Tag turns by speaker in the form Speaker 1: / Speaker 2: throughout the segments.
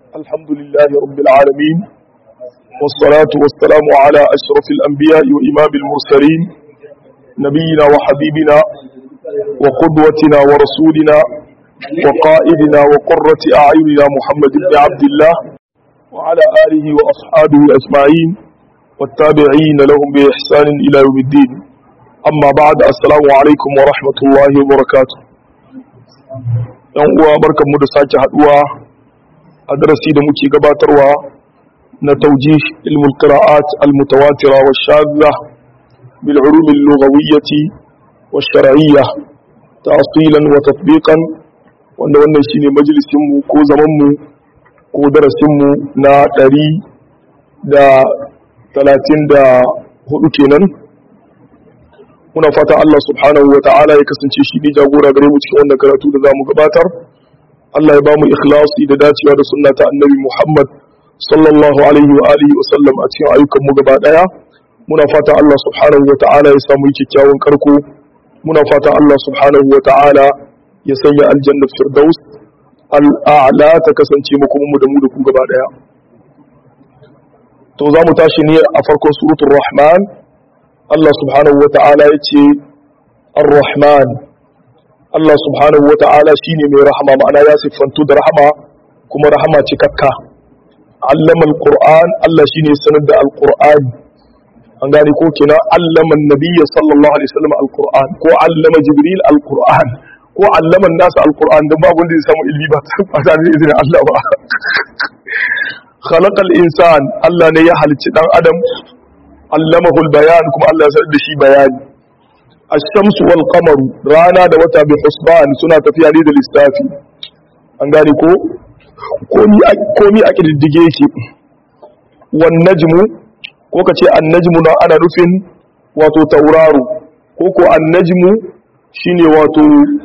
Speaker 1: الحمد لله رب العالمين والصلاة والسلام على أشرف الأنبياء وإمام المرسلين نبينا وحبيبنا وقدوتنا ورسولنا وقائدنا وقرة أعيننا محمد بن عبد الله وعلى آله وأصحابه أجمعين والتابعين لهم بإحسان إلى يوم الدين أما بعد السلام عليكم ورحمة الله وبركاته yan uwa barkanmu da sake haduwa a darasi da muke gabatarwa na taujih ilmul qira'at al mutawatira wa shadda bil ulum al lughawiyyah wa shar'iyyah ta'silan wa tatbiqan wanda wannan shine majalisin mu ko zaman mu ko darasin mu na 100 da 34 kenan muna fata Allah subhanahu wa ta'ala ya kasance shi ne jagora gare mu cikin wannan karatu da za mu gabatar Allah ya ba mu ikhlasi da dacewa da sunna ta annabi Muhammad sallallahu alaihi wa alihi wa sallam a cikin ayyukan mu gaba daya muna fata Allah subhanahu wa ta'ala ya samu kyakkyawan karko muna fata Allah subhanahu wa ta'ala ya sanya aljanna firdaus al'a'la ta kasance mu kuma mu da mu da ku gaba daya to za mu tashi ne a farkon suratul rahman Allah subhanahu wa ta'ala ya ce ar-rahman Allah subhanahu wa ta'ala shi ne mai rahama ma'ana ya siffantu da rahama kuma rahama cikakka allama al-qur'an Allah shi ne sanar da al-qur'an an gane ko kina allama nabiyya sallallahu alaihi wasallam al-qur'an ko allama jibril al-qur'an ko allama nasu al-qur'an don babu wanda ya samu ilmi ba ta da izinin Allah ba khalaqal insan Allah ne ya halicci dan adam allamahul bayan kuma Allah ya sanar da shi bayani ash-shamsu wal qamaru rana da wata bi husban suna tafiya ne da lissafi an gane ko komi komi a kididdige yake wan najmu ko kace an-najmu na ana nufin wato tauraro ko ko an-najmu shine wato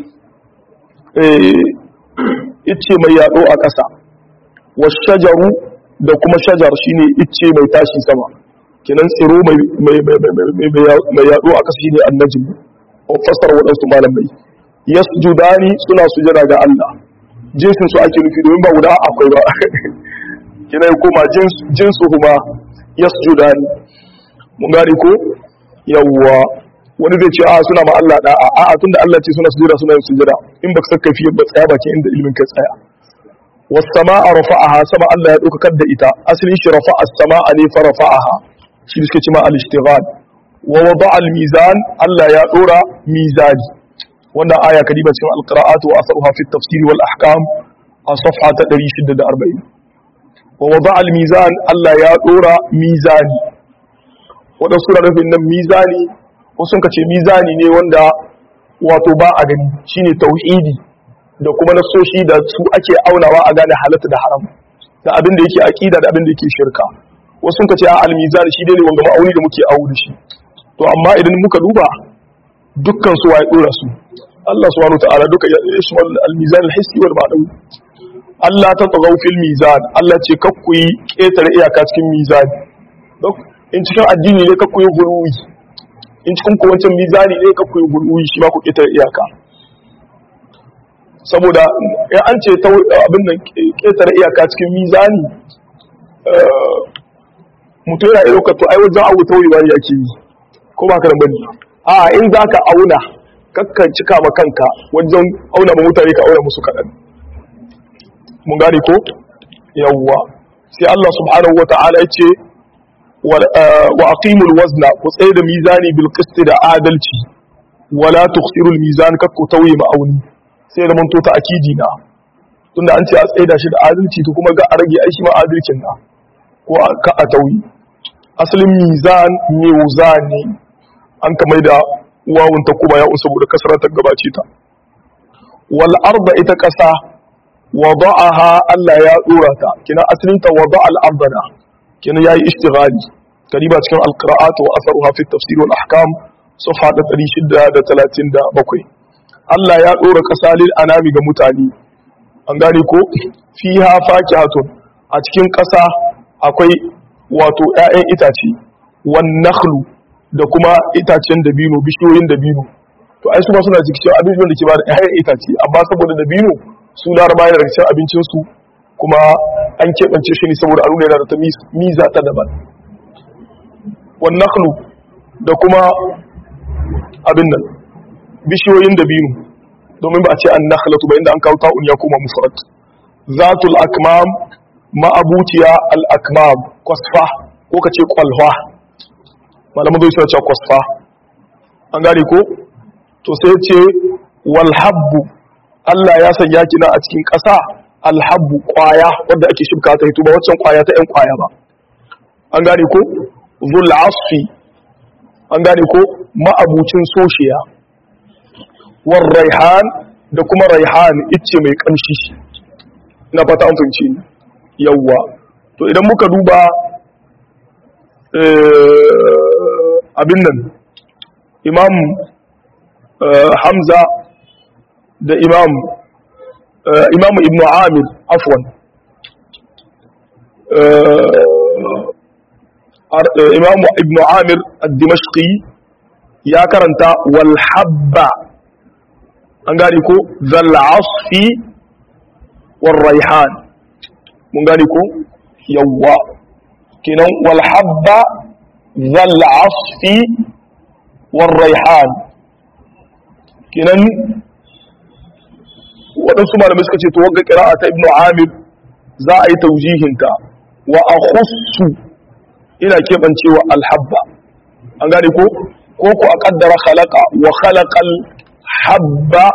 Speaker 1: eh ice mai yado a ƙasa wash-shajaru da kuma shajar shine ice mai tashi sama kenan tsiro mai yaɗo a ƙasa shine annajin a fasar waɗansu malamai yasjudani suna sujada ga Allah jinsin su ake nufi domin ba guda akwai ba kenan ya koma jinsu kuma yasjudani mun gane ko yawwa wani zai ce a suna ma Allah da a a tunda Allah ce suna sujada suna yin sujada in baka saka fiye ba tsaya bakin inda ilimin kai tsaya was samaa rafa'aha sama Allah ya dauka da ita asalin shi rafa'a as-samaa ne fa rafa'aha shi suke cima al-ishtighal wa wada al-mizan Allah ya dora mizani wannan aya kadiba cikin al-qira'at wa asaruha fi at-tafsir wal ahkam a safha ta 640 wa wada al-mizan Allah ya dora mizani wadan sura nufin nan mizani ko sun kace mizani ne wanda wato ba a gani shine tauhidi da kuma nasoshi da su ake aunawa a gane halatta da haram da abin da yake aqida da abin da yake shirka wasu sun ce a almizan shi dai ne wanga ma'auni da muke awo da shi to amma idan muka duba dukkan su waye dora su Allah subhanahu ta'ala duka ya ishmal almizan alhissi wal ma'nawi Allah ta tagaw fil mizan Allah ce kakku yi ketare iyaka cikin mizan dok in cikin addini ne kakku yi guluwi in cikin ko wancan mizani ne kakku yi guluwi shi ma ku ketare iyaka saboda ya an ce abin nan ketare iyaka cikin mizani mutum yana ɗaukar to ai wajen abu tauyewa ne ake yi ko ba ka da bane a in za ka auna kakkan cika ma kanka wajen auna ma mutane ka auna musu kaɗan mun gane ko yawwa sai Allah subhanahu wata'ala ya ce wa aqimul wazna ku tsaye da mizani bil qist da adalci wala tukhsirul mizan kakku tauye ma'auni sai da mun to ta akidi na tunda an ce a tsaye da shi da adalci to kuma ga a rage aishi ma adalcin na ko ka a tauyi asalin mizan mizan ne an kamar da wawun ta kuma ya saboda kasarar ta gabace ta wal arda ita kasa wada'aha Allah ya dora ta kina asalin ta wada al ardana kina yayi istighali kariba cikin al qira'at wa atharuha fi tafsir wal ahkam safha 637 Allah ya dora kasa lil anami ga mutane an gane ko fiha fakihatun a cikin kasa akwai wato ‘ya'yan itace wan nakhlu da kuma itacen dabino bishiyoyin dabino to ai su ma suna cikin abincin da ke ba da ‘ya'yan itace amma saboda dabino su laraba yana daga cikin abincinsu kuma an keɓance shi ne saboda a nuna yana da ta miza ta daban wan nakhlu da kuma abin nan bishiyoyin dabino domin ba a ce an nakhlatu ba inda an kawo ta'un ya koma mufrad zatul akmam ma'abuciya al akmam kwasfa ko kace kwalwa malaman zai suna cewa kwasfa an gane ko to sai ce wal habbu Allah ya sanya kina a cikin ƙasa al habbu kwaya wanda ake shibka ta hito ba waccan kwaya ta yan kwaya ba an gane ko zul asfi an gane ko ma'abucin soshiya war raihan da kuma raihan icce mai kamshi na fata an fahimci ni yawwa to idan muka duba abin nan imam hamza da imam imam ibn amir afwan imam ibn amir al-dimashqi ya karanta wal habba an gane ko zal asfi wal raihan mun gane ko yawwa kenan wal habba zal asfi wal raihan kenan waɗansu malamai suka ce to wagga ƙira'a ta ibnu amir za a yi taujihinta wa a khussu ina keɓancewa alhabba an gane ko ko ku a ƙaddara khalaqa wa khalaqal habba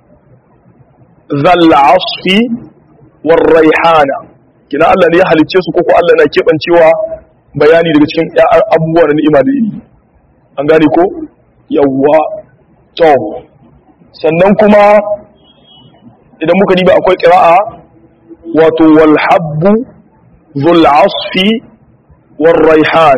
Speaker 1: zal asfi war raihana kina Allah ne ya halicce su ko ko Allah na keɓancewa bayani daga cikin abubuwa na ni'ima da yi an gane ko yawwa to sannan kuma idan muka diba akwai ƙira'a wato walhabbu zul asfi war raihan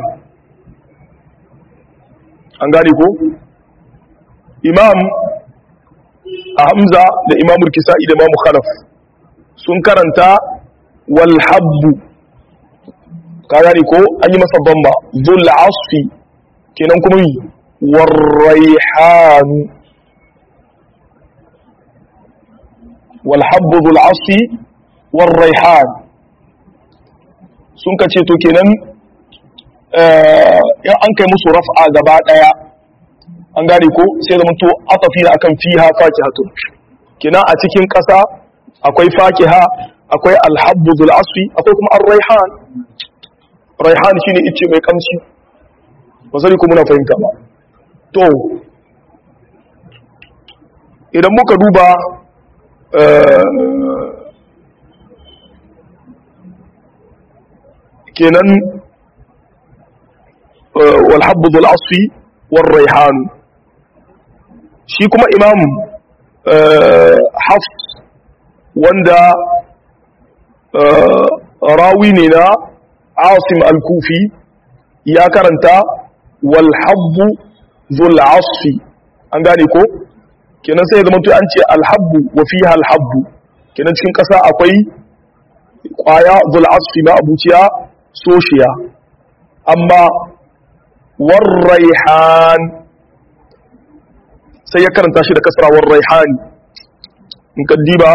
Speaker 1: an gane ko imam a hamza da imamul kisa'i da imamu khalaf sun karanta walhabbu ka gane ko an yi masa bamba zul asfi kenan kuma yi war raihanu والحب ذو العصف والريحان sun ka ce to kenan in an kai musu raf'a gaba daya an gane ko sai zama to atafi na akan fiha fakihatu kenan a cikin kasa akwai fakiha akwai alhabbu dhul asfi akwai kuma ar-raihan raihan shine ice mai kamshi ba sai kuma muna fahimta ba to idan muka duba kenan walhabbu zul asfi war raihan shi kuma imam hafs wanda rawi ne na asim al-kufi ya karanta walhabbu zul asfi an gane ko kenan sai zama to an ce alhabbu wa fiha alhabbu kenan cikin kasa akwai kwaya zul asfi ma abuciya soshiya amma warraihan sai ya karanta shi da kasra warraihan in ka diba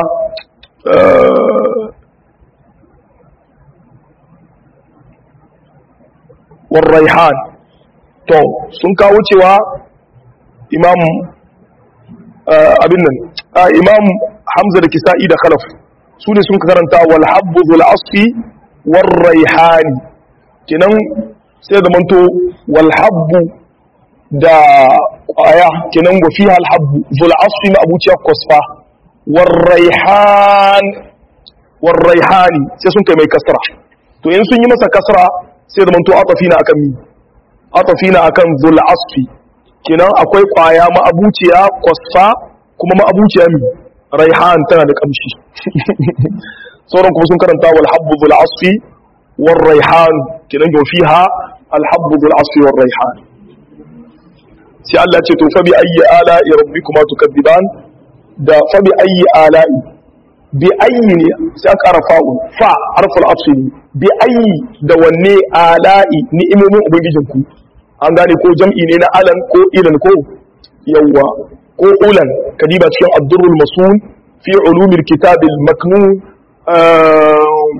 Speaker 1: warraihan to sun kawo cewa imam abin nan imam hamza da kisa'i da khalaf su ne sun karanta wal habbu zul asfi war raihani kenan sai da manto wal habbu da kwaya kenan wa fiha al habbu zul asfi ma abuciya kwasfa war raihan war raihani sai sun kai mai kasra to in sun yi masa kasra sai da manto atafina akan mi atafina akan zul asfi kenan akwai kwaya ma'abuciya kwasfa kuma ma'abuciya mi raihan tana da kamshi sauran kuma sun karanta wal habbu zul asfi war raihan kenan yau fiha al habbu zul asfi war raihan sai Allah ce to fa bi ayyi ala'i rabbikuma tukadziban da fa bi ayyi ala'i bi ayyi ne sai aka ƙara fa'un fa harful asli bi ayyi da wanne ala'i ni'imomin ubangijinku an gane ko jam'i ne na alan ko ilan ko yawwa ko ulan kadiba cikin abdurrul masun fi ulumil kitabil maknun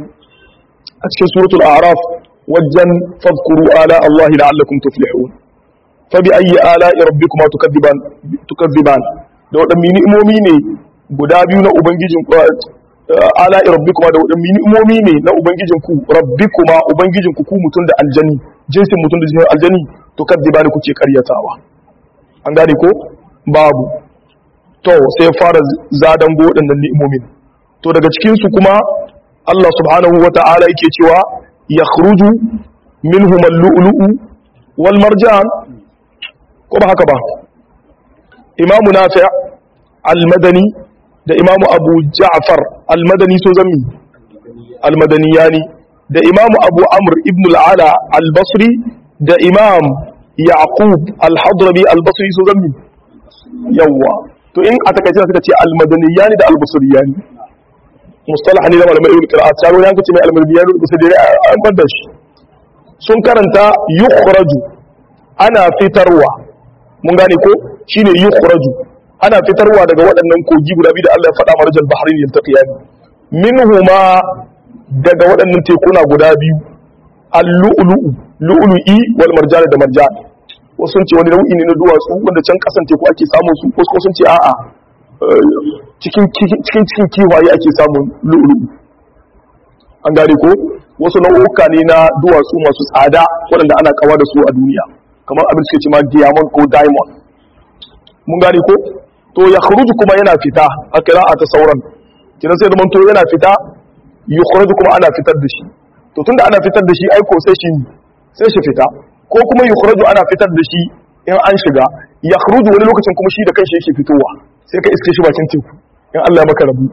Speaker 1: a cikin suratul a'raf wajen fadhkuru ala Allah la'allakum tuflihun fa bi ayyi ala'i rabbikuma tukadiban tukadiban da wadanne ni'imomi ne guda biyu na ubangijin ala'i rabbikuma da wadanne ni'imomi ne na ubangijin ku rabbikuma ubangijin ku ku mutun da aljani jinsin mutun da jinsin aljani tukadibani kuke karyatawa an gane ko babu to sai fara zadan go wadannan ni'imomin to daga cikin su kuma Allah subhanahu wata'ala yake cewa yakhruju minhum al-lu'lu'u wal marjan ko ba haka ba imamu nafi' al-madani da imamu abu ja'far al-madani so zammi al-madaniyani da imamu abu amr ibn al-ala al-basri da imam yaqub al-hadrami al-basri so zammi yawa to in a takaice suka ce al-madaniyani da al-basriyani mustalah ne da malamai ibn qira'at sai wani yankace mai al-madaniyani da sai an banda shi sun karanta yukhraju ana fitarwa mun gane ko shine yukhraju ana fitarwa daga waɗannan kogi guda biyu da Allah ya faɗa marjal bahrain yaltaqiyani minhuma daga waɗannan tekuna guda biyu al-lu'lu'u lu'lu'i wal marjan da marjan wasu sun ce wani nau'i ne na duwatsu wanda can kasan teku ake samun su wasu sun ce a'a cikin cikin cikin kiwaye ake samun lu'lu'u an gane ko wasu nau'uka ne na duwatsu masu tsada waɗanda ana kawa da su a duniya kamar abin suke ce ma diamond ko diamond mun gane ko to ya kharuju kuma yana fita a kira'a ta sauran kidan sai zaman to yana fita yukhraju kuma ana fitar da shi to tunda ana fitar da shi ai ko sai shi sai shi fita ko kuma yukhraju ana fitar da shi in an shiga ya kharuju wani lokacin kuma shi da kanshi yake fitowa sai ka iske shi bakin teku in Allah ya maka rabu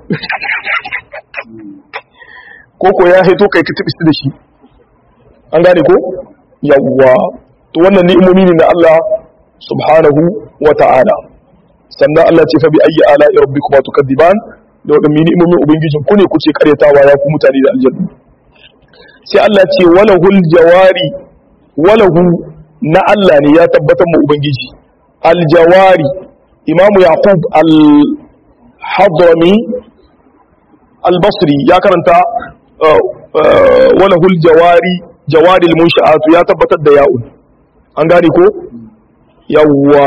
Speaker 1: ko ko ya haito kai ka tabi da shi an gane ko yawwa to wannan ni'imomi ne na Allah subhanahu wa ta'ala sannan Allah ce fa bi ayyi ala rabbikuma tukadiban da wadannan ni'imomin ubangijin ku ne kuce karyatawa ya ku mutane da aljanna sai Allah ce walahul jawari walahu na Allah ne ya tabbatar mu ubangiji aljawari imam yaqub al hadrami al-basri ya karanta walahul jawari jawaril munsha'atu ya tabbatar da ya'un an gane ko yawwa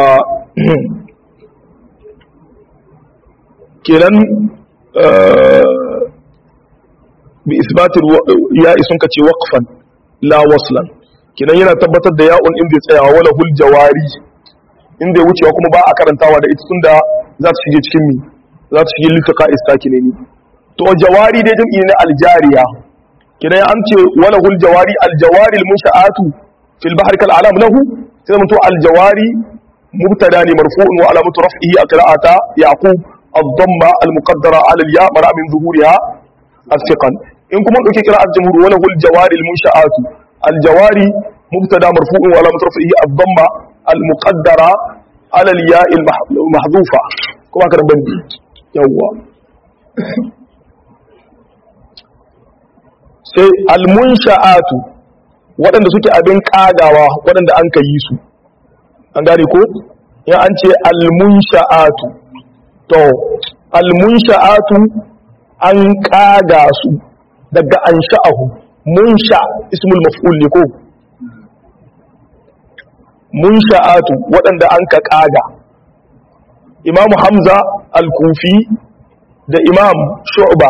Speaker 1: kenan bi isbatil ya isun ka ce waqfan la waslan kenan yana tabbatar da ya'un inda ya tsaya wala hul jawari inda ya wucewa kuma ba a karantawa da ita tunda za ta shige cikin mi za ta shige litaka istakine ni to jawari dai jam'i na aljariya kenan an ce wala hul jawari aljawari almunsha'atu fil bahri kal alam lahu sai mun to aljawari mubtada ne marfu'un wa alamatu raf'ihi aqra'ata yaqub الضمه المقدره على الياء مرا من ظهورها الثقل ان كما دوكي قراءه الجمهور ولا هو الجواري المنشآت الجواري مبتدا مرفوع وعلامه رفعه الضمه المقدره على الياء المحذوفه كما كان بندي يوا sai almunsha'atu waɗanda suke abin ƙagawa waɗanda an ka yi su an gane ko ya an ce almunsha'atu to almunsha'atu an ƙaga su daga an sha'ahu munsha ismul maf'ul ne ko munsha'atu waɗanda an ka ƙaga imamu hamza al-kufi da imam shu'ba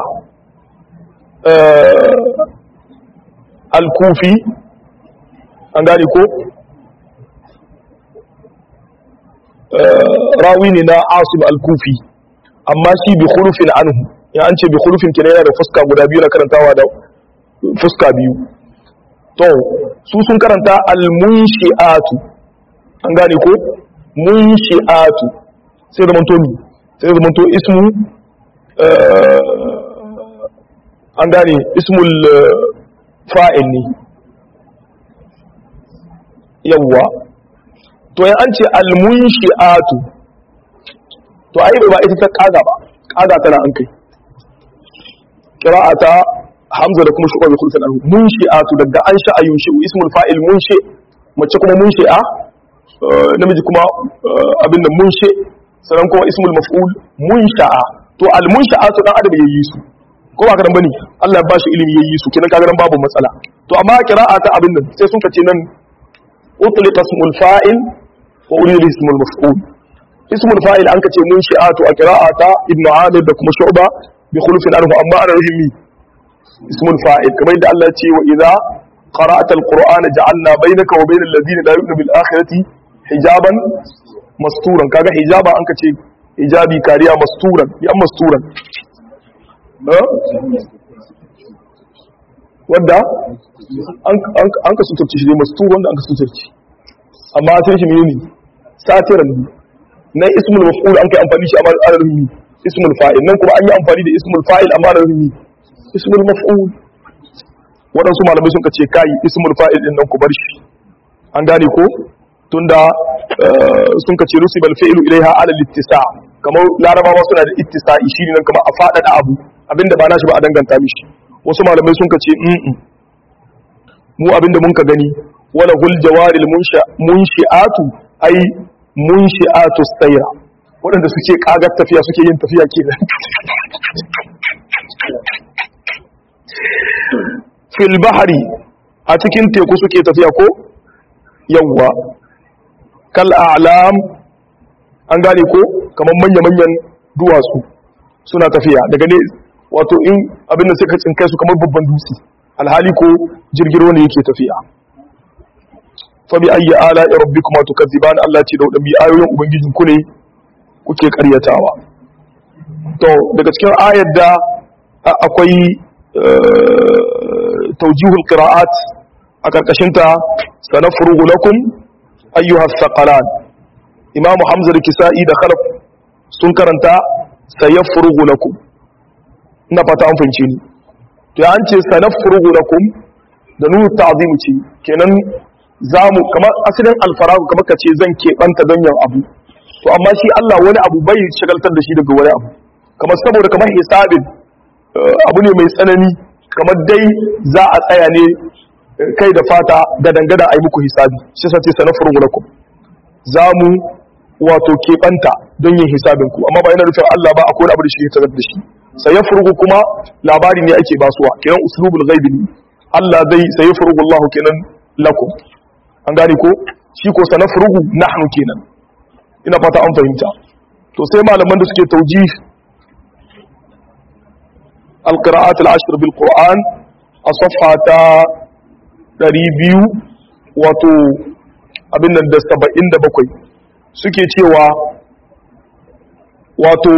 Speaker 1: al-kufi an gane ko rawi ne na asim al-kufi amma shi bi khulufin anhu ya an ce bi khulufin kina yana da fuska guda biyu na karantawa da fuska biyu to su sun karanta al-munshi'atu an gane ko munshi'atu sai da manto sai da manto ismu an gane ismul fa'il ne yawwa to ya an ce almunshi'atu to ai ba ita ta kaga ba kaga tana an kai qira'ata hamza da kuma shu'ba bi khulfan anhu munshi'atu daga an sha'a yunshi'u ismul fa'il munshi mace kuma munshi'a namiji kuma abin da munshi sannan kuma ismul maf'ul munsha'a to almunsha'atu dan adam yayi su ko ba ka dan bane Allah ya bashi ilimi yayi su kenan kaga nan babu matsala to amma qira'a ta abin nan sai sun kace nan utliqa ismul fa'il wa urida ismul maf'ul ismul fa'il an kace mun shi'atu a qira'ata ibnu amir da kuma shu'ba bi khulufin anhu amma ana rahimi ismul fa'il kamar yadda Allah ya ce wa idza qara'ata alqur'ana ja'alna bainaka wa bainal ladina la yu'minu bil akhirati hijaban masturan kaga hijaba an kace hijabi kariya masturan ya masturan wadda an ka suturci shi ne masu wanda an ka suturci amma sai shi mene satiran ne na ismul maf'ul an kai amfani shi amma ana ruhi ismul fa'il nan kuma an yi amfani da ismul fa'il amma ana ruhi ismul maf'ul waɗansu malamai sun ka ce kai ismul fa'il din nan ku bar shi an gane ko tunda sun ka ce rusibal fi'lu ilaiha ala littisa kamar larabawa suna da ittisa'i shi ne nan kamar a faɗaɗa abu abinda ba nashi ba a danganta mishi wasu malamai sun ka ce mu abinda mun ka gani wala hul jawaril munshi'atu ai munshi'atu sayra waɗanda suke kagar tafiya suke yin tafiya kenan fil bahari a cikin teku suke tafiya ko yawwa kal a'lam an gane ko kamar manya-manyan duwatsu suna tafiya daga ne wato in abin da suka tsinkai su kamar babban dutse alhali ko jirgin wanda yake tafiya fa bi ayyi ala rabbikuma tukadziban Allah ce da wadannan ayoyin ubangijin ku ne kuke karyatawa to daga cikin ayar da akwai tawjihul qira'at a karkashin ta sanafrugu lakum ayyuha thaqalan imam hamza da kisa'i da khalaf sun karanta sayafrugu lakum ina fata an fahimce ni to an ce sanafrugu lakum da nunu ta'zimu ce kenan zamu kamar asalin alfaragu kamar kace zan keɓanta don yin abu to amma shi Allah wani abu bai shagaltar da shi daga wani abu kamar saboda kamar hisabin abu ne mai tsanani kamar dai za a tsaya ne kai da fata ga dangada a yi muku hisabi shi sa ce sanafrugu lakum zamu wato keɓanta don yin hisabin ku amma ba yana nufin Allah ba akwai abu da shi ya tarar da shi sai ya furugu kuma labari ne ake basuwa kenan uslubul ghaibi ne Allah zai sai ya furugu Allah kenan lakum an gane ko shi ko sana furugu nahnu kenan ina fata an fahimta to sai malaman da suke taujih القراءات العشر بالقرآن أصفحة 200 wato abin nan da 77 suke cewa wato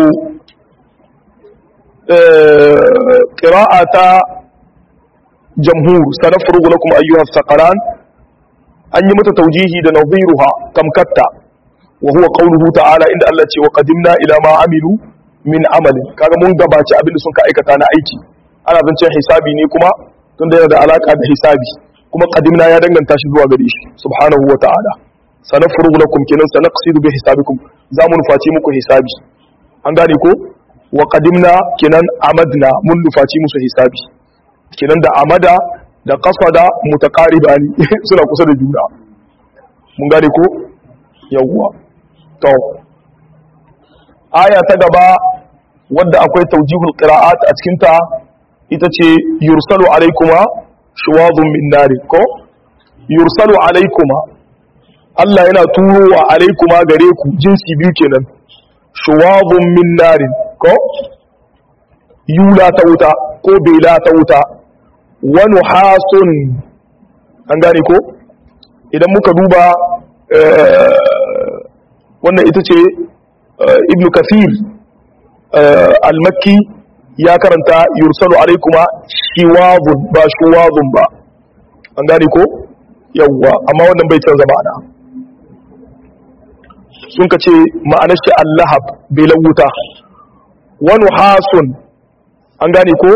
Speaker 1: ƙira'a ta jamhur sanafrugu lakum ayyuhas saqaran an yi mata taujihi da nadhiruha tamkatta wa huwa qawluhu ta'ala inda Allah ce wa qadimna ila ma amilu min amalin kaga mun gabaci abin da sun ka aikata na aiki ana zancen hisabi ne kuma tunda yana da alaka da hisabi kuma qadimna ya danganta shi zuwa gare shi subhanahu wa ta'ala sanafrugu lakum kenan sanaqsidu bi hisabikum za mu nufaci muku hisabi an gane ko wa qadimna kenan amadna mun nufaci musu hisabi kenan da amada da qasada mutaqaribani suna kusa da juna mun gane ko yawwa to aya ta gaba wadda akwai tawjihul qira'at a cikin ta ita ce yursalu alaykuma shuwadun min nari ko yursalu alaykuma Allah yana turowa alaykuma gare ku jinsi biyu kenan shuwadun min nari ko yula ta wuta ko bela ta wuta wani hasun an gane ko idan muka duba wannan ita ce ibn kafir al-makki ya karanta yursalu alaikuma shiwazun ba shuwazun ba an gane ko yawwa amma wannan bai canza ma'ana sun ka ce ma'anar shi allahab belan wuta wani hasun an gane ko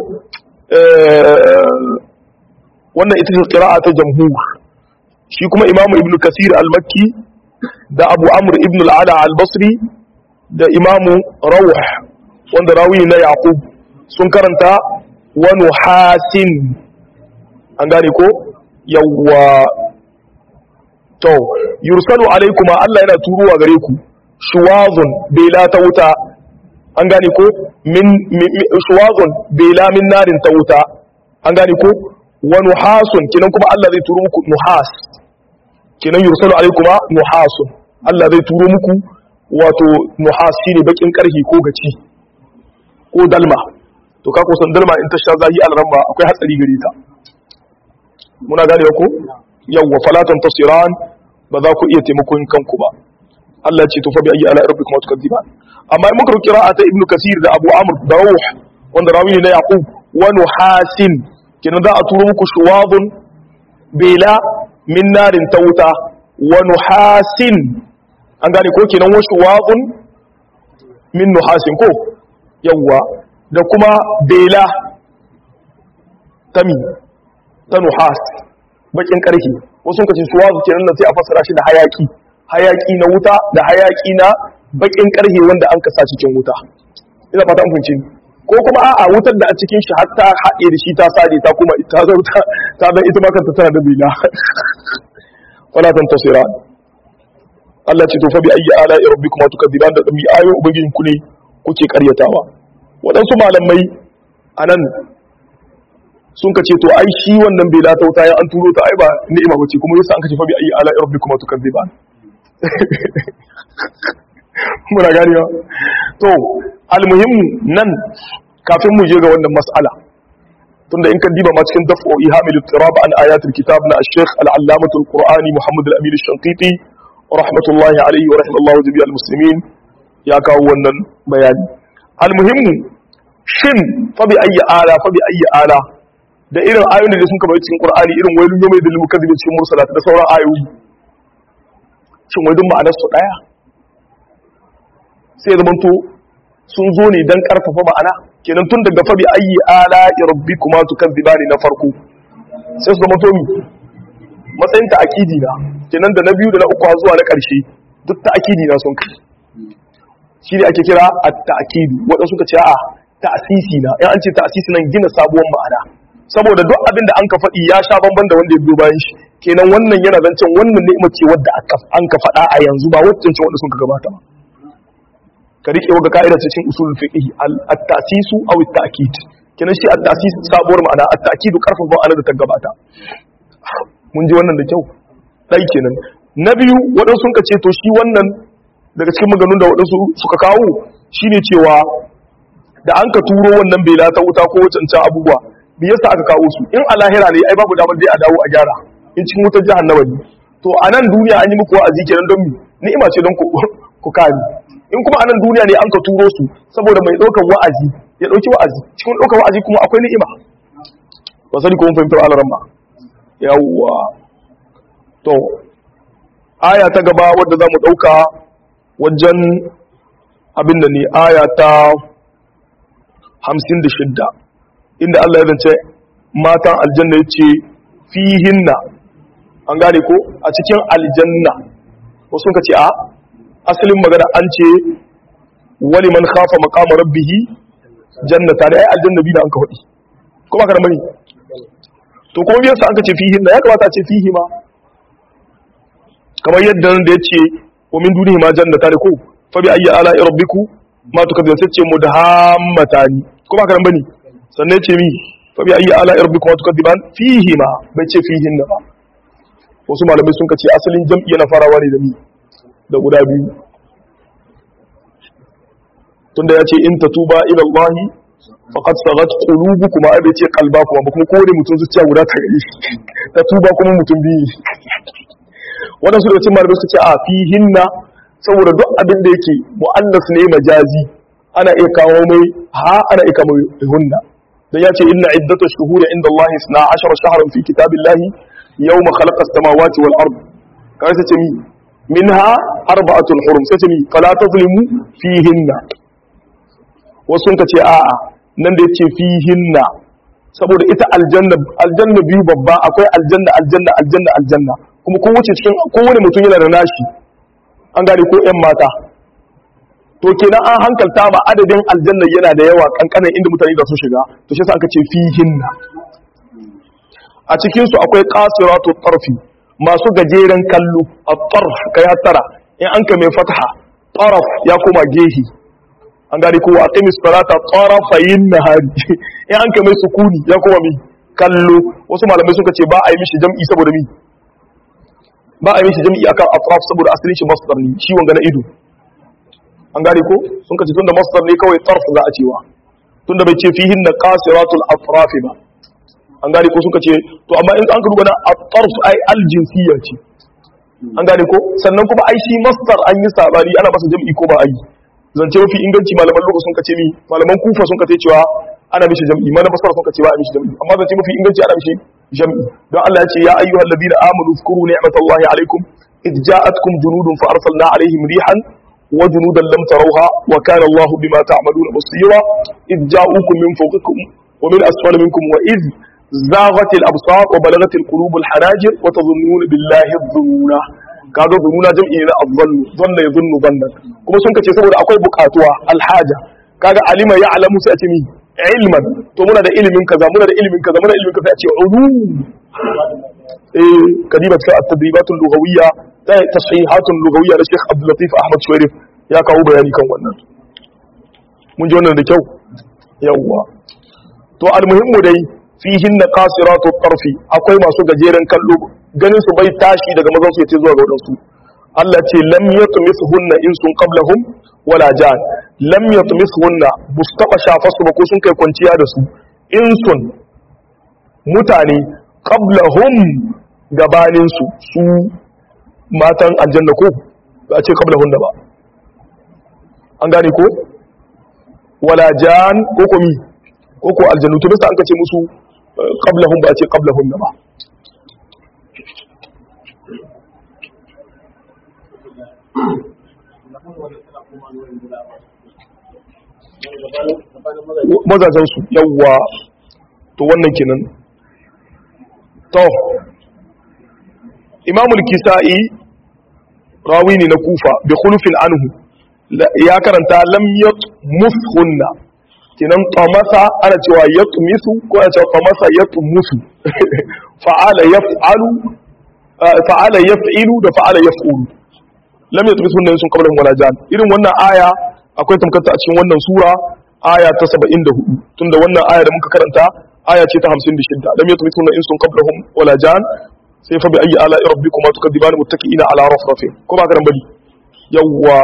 Speaker 1: wannan ita ce ƙira'a ta jamhur shi kuma imamu ibn kasir al-makki da abu amr ibn al-ala al-basri da imamu rawh wanda rawi na yaqub sun karanta wani hasin an gane ko yawwa to yursalu alaikuma Allah yana turuwa gare ku shuwazun bela ta wuta an gane ko min shuwazun bela min narin ta wuta an gane ko wa nuhasun kinan kuma Allah zai turo muku nuhas kinan yursalu alaikuma nuhasun Allah zai turo muku wato nuhas shine bakin karhi ko gaci ko dalma to ka kusan dalma in ta sha zahi alramba akwai hatsari gare ta muna gane ko yawwa falatan tasiran ba za ku iya taimakon kanku ba Allah ce to fa bi ayi ala rabbikum tukadiban amma in muka ruki ta ibnu kasir da abu amr da ruh wanda rawi ne na yaqub wa nuhasin kinan za a turo muku shuwadun bela min narin tauta wa nuhasin an gane ko kinan wa shuwadun min nuhasin ko yawwa da kuma bela tami ta nuhas bakin karfi wasu kace suwazu kenan nan sai a fassara shi da hayaki hayaki na wuta da hayaki na bakin karhe wanda an kasa cikin wuta ina fata an funce ko kuma a'a wutar da a cikin shi har ta haɗe da shi ta sade ta kuma ta zo ta ta dan ita ma kanta tana da bila wala tan tasira Allah ce to fa bi ayyi ala rabbikum tukadiban da dami ayo ubangijin ku ne kuke karyatawa waɗansu malamai anan sun ka ce to ai shi wannan bai lata wuta ya an turo ta ai ba ni'ima bace kuma yasa an kace fa bi ayi ala rabbikum tukadiban muna ganewa to almuhimmu nan kafin mu je ga wannan mas'ala tunda in ka diba ma cikin daf'u ihamil tirab an ayatul kitab na al-sheikh al-allamatul qur'ani muhammad al-amin al-shanqiti rahmatullahi alayhi wa rahimallahu jami'al muslimin ya kawo wannan bayani almuhimmu shin fa bi ayyi ala fa bi ayyi ala da irin ayoyin da sun kaba cikin qur'ani irin wailun yawmi dil mukazzibin cikin mursalat da sauran ayoyi shin wai duk ma'anar su daya sai zaman to sun zo ne dan karfafa ma'ana kenan tun daga fa bi ayyi ala rabbikuma tukazzibani na farko sai su zama to mi matsayin ta akidi na kenan da na biyu da na uku zuwa na karshe duk ta akidi na sun kai shi ne ake kira at-ta'kidu waɗansu suka ce a ta'sisi na in an ce ta'sisi nan gina sabuwar ma'ana saboda duk abin da an ka faɗi ya sha bamban da wanda ya biyo bayan shi kenan wannan yana zancen wannan ni'imar ce wadda an ka faɗa a yanzu ba wacce ce wanda sun ka gabata ba ka rike wa ga ka'ida cikin usul fiqh at-ta'sisu aw at-ta'kid kenan shi at-ta'sis sabuwar ma'ana at-ta'kidu karfafa ma'ana da ta gabata mun ji wannan da kyau dai kenan na biyu waɗansu sun ka ce to shi wannan daga cikin maganun da waɗansu suka kawo shine cewa da an ka turo wannan bela ta wuta ko wancan abubuwa me yasa aka kawo su in a lahira ne ai babu damar dai a dawo a gyara in cikin wutar jahannama ne to a nan duniya an yi muku wa'azi kenan don mi ni'ima ce don ku kare in kuma a nan duniya ne an ka turo su saboda mai ɗaukar wa'azi ya ɗauki wa'azi cikin ɗaukar wa'azi kuma akwai ni'ima ba sani ko mun fahimtar alaran ba yawwa to aya ta gaba wadda za mu ɗauka wajen abin da ne aya ta hamsin da shidda inda Allah ya zance matan aljanna ya ce fihinna an gane ko a cikin aljanna wasu ka ce a asalin magana an ce wani man khafa maqama rabbihi jannata da ai aljanna bi da an ka faɗi kuma ka mani to kuma biyan sa an ka ce fihinna ya kamata a ce fihi ma kamar yadda nan da ya ce wa min dunihi ma jannata da ko fa bi ayyi ala rabbiku ma tukadzibun sai ce mudhammatani kuma ka bane sannan ce mi fa bi ayyi ala rabbikum tukadiban fihi ma bai ce fihin na ba wasu malamai sun kace asalin jam'i yana farawa ne da mi da guda biyu tunda ya ce in tatuba ila Allah faqad sagat qulubukum ai bai ce qalbakum ba kuma kowane mutum zuciya guda ta gari tatuba kuma mutum biyu wadansu da cikin malamai suka ce a fihinna saboda duk abin da yake mu'annas ne majazi ana iya kawo mai ha ana iya kawo hunna dan yace inna iddatash shuhuri inda Allah 12 shahran fi kitabillahi yawma khalaqa as-samawati wal ard kai sai ce mi minha arba'atun hurum sai ce mi fala tazlimu fihinna wasu ka ce a'a nan da yace fihinna saboda ita aljanna aljanna biyu babba akwai aljanna aljanna aljanna aljanna kuma kowace cikin kowane mutum yana da nashi an gane ko ƴan mata to kenan an hankalta ma adadin aljanna yana da yawa kankanan inda mutane da su shiga to shi yasa aka ce fihinna a cikin su akwai qasiratu tarfi masu gajeren kallo at-tarf kai hattara in an ka mai fatha taraf ya koma gehi an gane ko aqimis salata tarafayin nahari in an kai mai sukuni ya kuma mi kallo wasu malamai suka ce ba a yi mishi jam'i saboda mi ba a yi mishi jam'i akan atraf saboda asalin shi masdar ne shi wanga na ido an gane ko sun ka ce tunda masdar ne kawai tarf za a cewa tunda bai ce fihin na qasiratul atraf ba an gane ko suka ce to amma in an ka duba na at-tarf ai al-jinsiyya ce an gane ko sannan kuma ai shi masdar an yi sabani ana masa jam'i ko ba a yi zance mafi inganci malaman lugha sun kace mi malaman kufa sun kace cewa ana mishi jam'i mana basara sun kace ba a mishi jam'i amma zance mafi inganci ana mishi jam'i don Allah ya ce ya ayyuhal ladina amanu zkuru ni'matallahi alaikum id ja'atkum junudun fa arsalna alaihim rihan wa junudan lam tarawha wa kana Allahu bima ta'maluna basira id ja'ukum min fawqikum wa min asfali minkum wa id زاغت الابصار وبلغت القلوب الحناجر وتظنون بالله الظنونا kaga zununa jam'i na azzannu zanna ya zunnu zannan kuma sun kace saboda akwai bukatuwa alhaja kaga alima ya alamu sai a ce mi ilman to muna da ilimin kaza muna da ilimin kaza muna da ilimin kaza a ce ulum eh kadiba ta at-tadribatul lughawiyya ta tashihatun lughawiyya da Sheikh Abdul Latif Ahmad Shuwairif ya kawo bayani kan wannan mun ji wannan da kyau yawwa to almuhimmu dai fihin na kasiratu tarfi akwai masu gajeren kallo ganin su bai tashi daga mazan su yace zuwa ga wadansu Allah ce lam yatmisuhunna insun qablahum wala jan lam yatmisuhunna bus taba shafa su ba ko sun kai kwanciya da su insun mutane qablahum gabanin su su matan aljanna ko ba a ce qablahunna ba an gane ko wala jan ko komi ko ko aljannu to bisa an kace musu qablahum ba a ce qablahunna ba mazajensu yawwa to wannan kenan to imamul kisa'i rawi ne na kufa bi khulufin anhu ya karanta lam yatmushunna kenan tamasa ana cewa yatmisu ko ana cewa tamasa yatmusu fa'ala yaf'alu fa'ala yaf'ilu da fa'ala yaf'ulu lam yatmis hunna sun qabla wala jan irin wannan aya akwai tamkanta a cikin wannan sura aya ta 74 tunda wannan aya da muka karanta aya ce ta 56 lam yatmis hunna insun qablahum wala jan sai fa bi ayi ala rabbikuma tukadiban muttaqiina ala rafrafin ko ba karan bari yawwa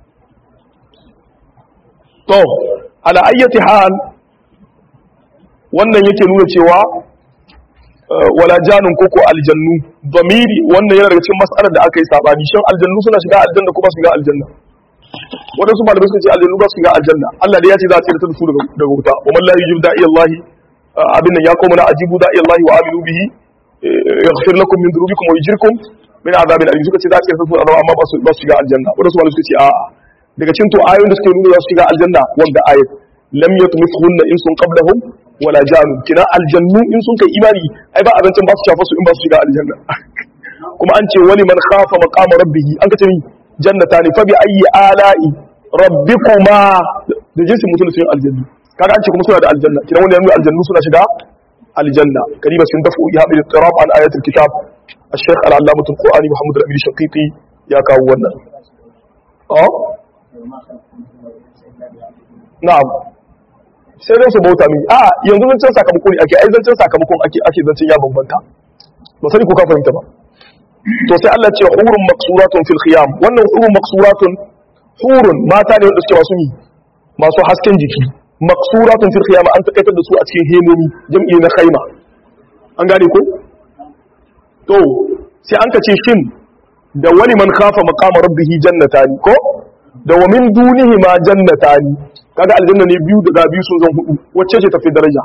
Speaker 1: to ala ayyati hal wannan yake nuna cewa wala janun koko aljannu damiri wannan yana daga cikin mas'alar da aka yi sabani shin aljannu suna shiga aljanna ko ba su shiga aljanna wadansu malamai suka ce aljannu ba su shiga aljanna Allah da ya ce za a tsira da su daga wuta wa man la yujib da'i Allah abin nan ya koma na ajibu da'i Allah wa aminu bihi yaghfir lakum min dhunubikum wa yujirkum min azabin alim suka ce za a tsira da su amma ba su ba su shiga aljanna wadansu malamai suka ce a'a daga cikin to ayoyin da suke nuna za su shiga aljanna wanda ayat lam yatmithunna insun qablahum wala janu kina aljannu in sun kai imani ai ba abincin ba su shafa su in ba su shiga aljanna kuma an ce wani man khafa maqama rabbih an kace ni jannatani fa bi ayyi ala'i rabbikuma da jinsin mutum sun aljannu kaga an ce kuma suna da aljanna kina wani yanzu aljannu suna shiga aljanna kariba sun dafu ya bi tirab an ayatul kitab الشيخ العلامة القرآني محمد الأمير الشقيقي يا كاونا اه نعم sai dai su bauta mini a yanzu zancen sakamako ne ake ai zancen sakamakon ake ake zancen ya bambanta ba sani ko ka fahimta ba to sai Allah ce hurun maksuratun fil khiyam wannan hurun maksuratun hurun mata ne wanda suke masu mi masu hasken jiki maksuratun fil khiyam an takaitar da su a cikin hemomi jam'i na khaima an gane ko to sai an kace shin da wani man khafa maqama rabbihi jannatani ko da wa min dunihi ma jannatani kaga aljanna ne biyu daga biyu sun zan hudu wacce ce tafi daraja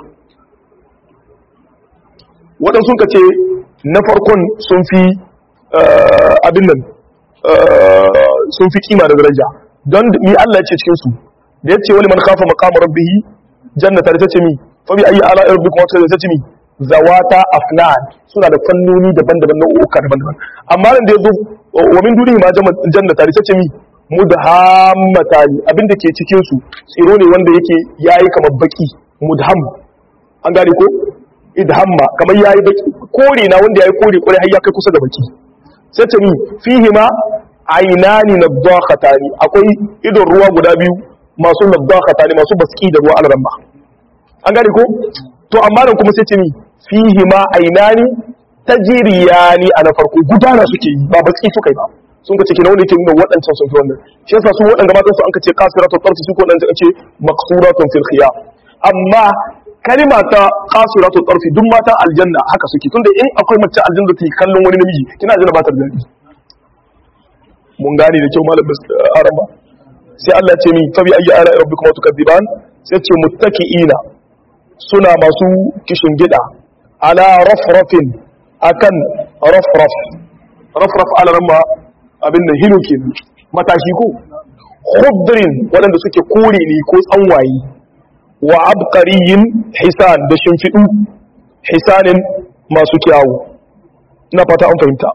Speaker 1: waɗansu ka ce na farkon sun fi abin nan sun fi kima da daraja don mi Allah ya ce cikin su da ya ce wani man kafa maqama rabbihi jannata da ta ce mi fa bi ayi ala rabbikum wata da ta ce mi zawata afnan suna da fannoni daban-daban na uka daban-daban amma nan da yazo wa min dunihi ma jannata da ta ce mi mudhammatani abinda ke cikin su tsiro ne wanda yake yayi kamar baki mudham an gane ko idhamma kamar yayi baki kore na wanda yayi kore kore har ya kai kusa da baki sai ta ni fihi ma aynani nadakhatani akwai idon ruwa guda biyu masu nadakhata ne masu baski da ruwa alramma an gane ko to amma nan kuma sai ce ni fihi ma ainani tajriyani a na farko gudana suke yi ba baski suka yi ba sun ka ce kina wanda yake nuna waɗancan sun fi wannan shi yasa su waɗanda matan su an ka ce qasiratul tarfi su ko waɗanda an ce maqsuratun fil khiyam amma kalima ta qasiratul tarfi duk mata aljanna haka suke tunda in akwai mace aljanna ta kallon wani namiji kina aljanna ba ta da dadi mun gane da kyau malam araba sai Allah ya ce ni fa bi ayyi ala rabbikuma tukadziban sai ce muttaki'ina suna masu kishin gida ala rafrafin akan rafraf rafraf ala ramma abin da hilo kenan matashi ko khudrin waɗanda suke kore ne ko tsanwaye wa abqariyin hisan da shimfidu hisanin masu kyawu ina fata an fahimta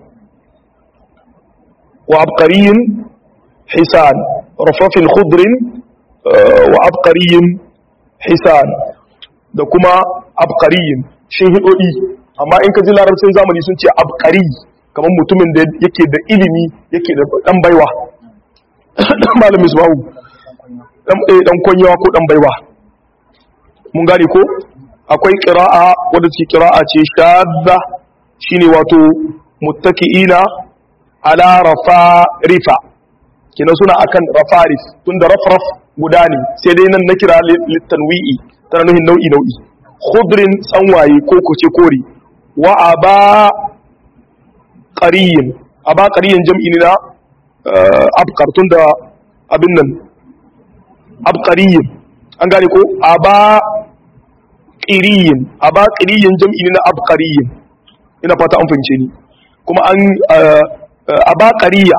Speaker 1: wa abqariyin hisan rafrafin khudrin wa abqariyin hisan da kuma abqariyin shihidodi amma in ka ji larabcin zamani sun ce abqari kamar mutumin da yake da ilimi yake da dan baiwa malamin isbahu dan dan konyawa ko dan baiwa mun gane ko akwai qira'a wadda ce qira'a ce shadda shine wato muttaki'ina ala rafarifa kina suna akan rafarif tunda rafraf guda ne sai dai nan na kira litanwi'i tana nuhin nau'i nau'i khudrin tsanwaye ko kuce kore wa aba qariyin aba qariyin jam'i ne na abqar tunda abin nan abqariyin an gane ko aba qiriyin aba qiriyin jam'i ne na abqariyin ina fata an fahimce ni kuma an aba qariya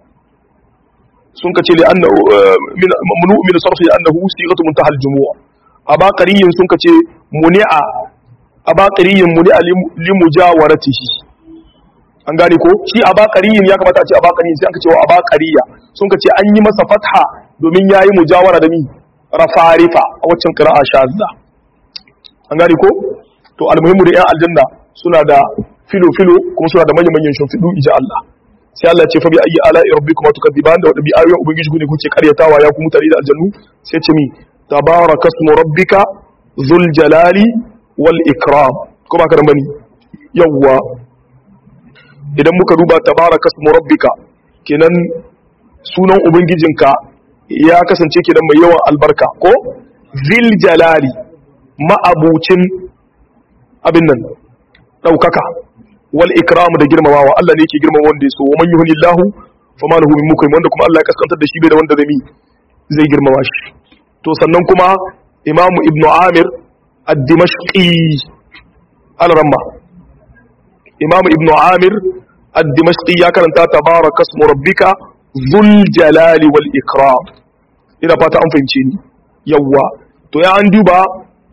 Speaker 1: sun kace li annahu mamnu min sarfi annahu sighatu muntaha al-jumu'a aba qariyin sun kace muni'a aba qariyin muni'a li mujawaratihi an gane ko shi aba qariyin ya kamata a ce aba qariyin sai aka ce wa aba qariya sun kace an yi masa fatha domin yayi mujawara da mi rafarifa a waccan qira'a shazza an gane ko to almuhimmu da yan aljanna suna da filo filo kuma suna da manyan manyan shimfidu ija Allah sai Allah ya ce fa bi ayi ala rabbikum tukadiban da wada bi ayoyin ubangiji ne kuke karyatawa ya ku mutane da aljannu sai ce mi tabarakasmu rabbika dhul jalali wal ikram ko ba ka da bane yawwa idan muka duba tabarakasmu rabbika kenan sunan ubangijinka ya kasance kenan mai yawan albarka ko zil jalali ma'abucin abin nan daukaka wal ikram da girmamawa Allah ne yake girmama wanda ya so wa man yuhnillahu fama lahu min mukrim wanda kuma Allah ya kaskantar da shi bai da wanda zai zai girmama shi to sannan kuma Imam Ibn Amir ad-Dimashqi al-Ramma Imam Ibn Amir ad-Dimashqi ya karanta tabaraka ismu rabbika dhul jalali wal ikram ina fata an fahimce ni yawa to ya an duba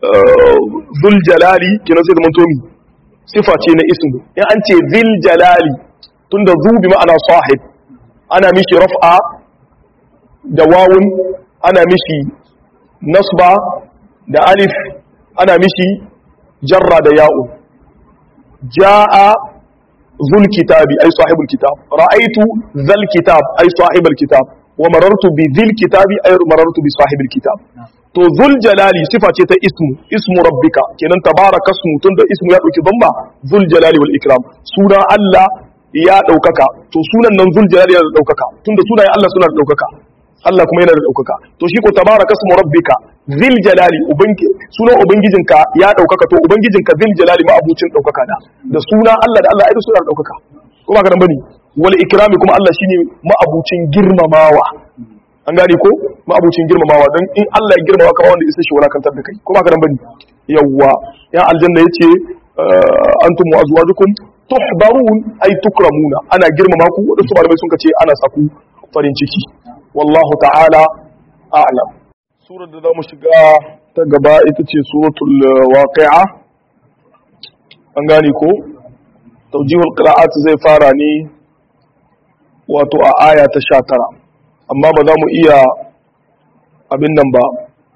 Speaker 1: dhul jalali kina sai zaman tomi sifa ce na ismu in an ce zil jalali tunda zu bi ma'ana sahib ana mishi raf'a da wawun ana mishi nasba da alif ana mishi jarra da ya'un jaa zul kitabi ay sahibul kitab ra'aytu zal kitab ay sahibul kitab wa marartu bi zil kitabi ay marartu bi sahibil kitab to zul jalali sifa ce ta ismu ismu rabbika kenan tabaraka ismu tunda ismu ya dauki bamba zul jalali wal ikram sunan Allah ya daukaka to sunan nan zul jalali ya daukaka tunda sunayen Allah suna da daukaka Allah kuma yana da daukaka to shi ko tabaraka ismu rabbika zil jalali ubangi sunan ubangijinka ya daukaka to ubangijinka zil jalali ma abucin daukaka da da sunan Allah da Allah ai suna da daukaka ko ba ka nan bane wal ikrami kuma Allah shine ma abucin girmamawa an gane ko ma'abucin girmamawa don in Allah ya girmama kama wanda isa shi walakantar da kai ko ba garan bane yawwa ya aljanna yace antum wa azwajukum tuhbarun ay tukramuna ana girmama ku wadansu malamai sun kace ana saku farin ciki wallahu ta'ala a'lam surar da zamu shiga ta gaba ita ce suratul waqi'a an gane ko tawjihul qira'at zai fara ne wato a aya ta 19 amma ba za mu iya abin nan ba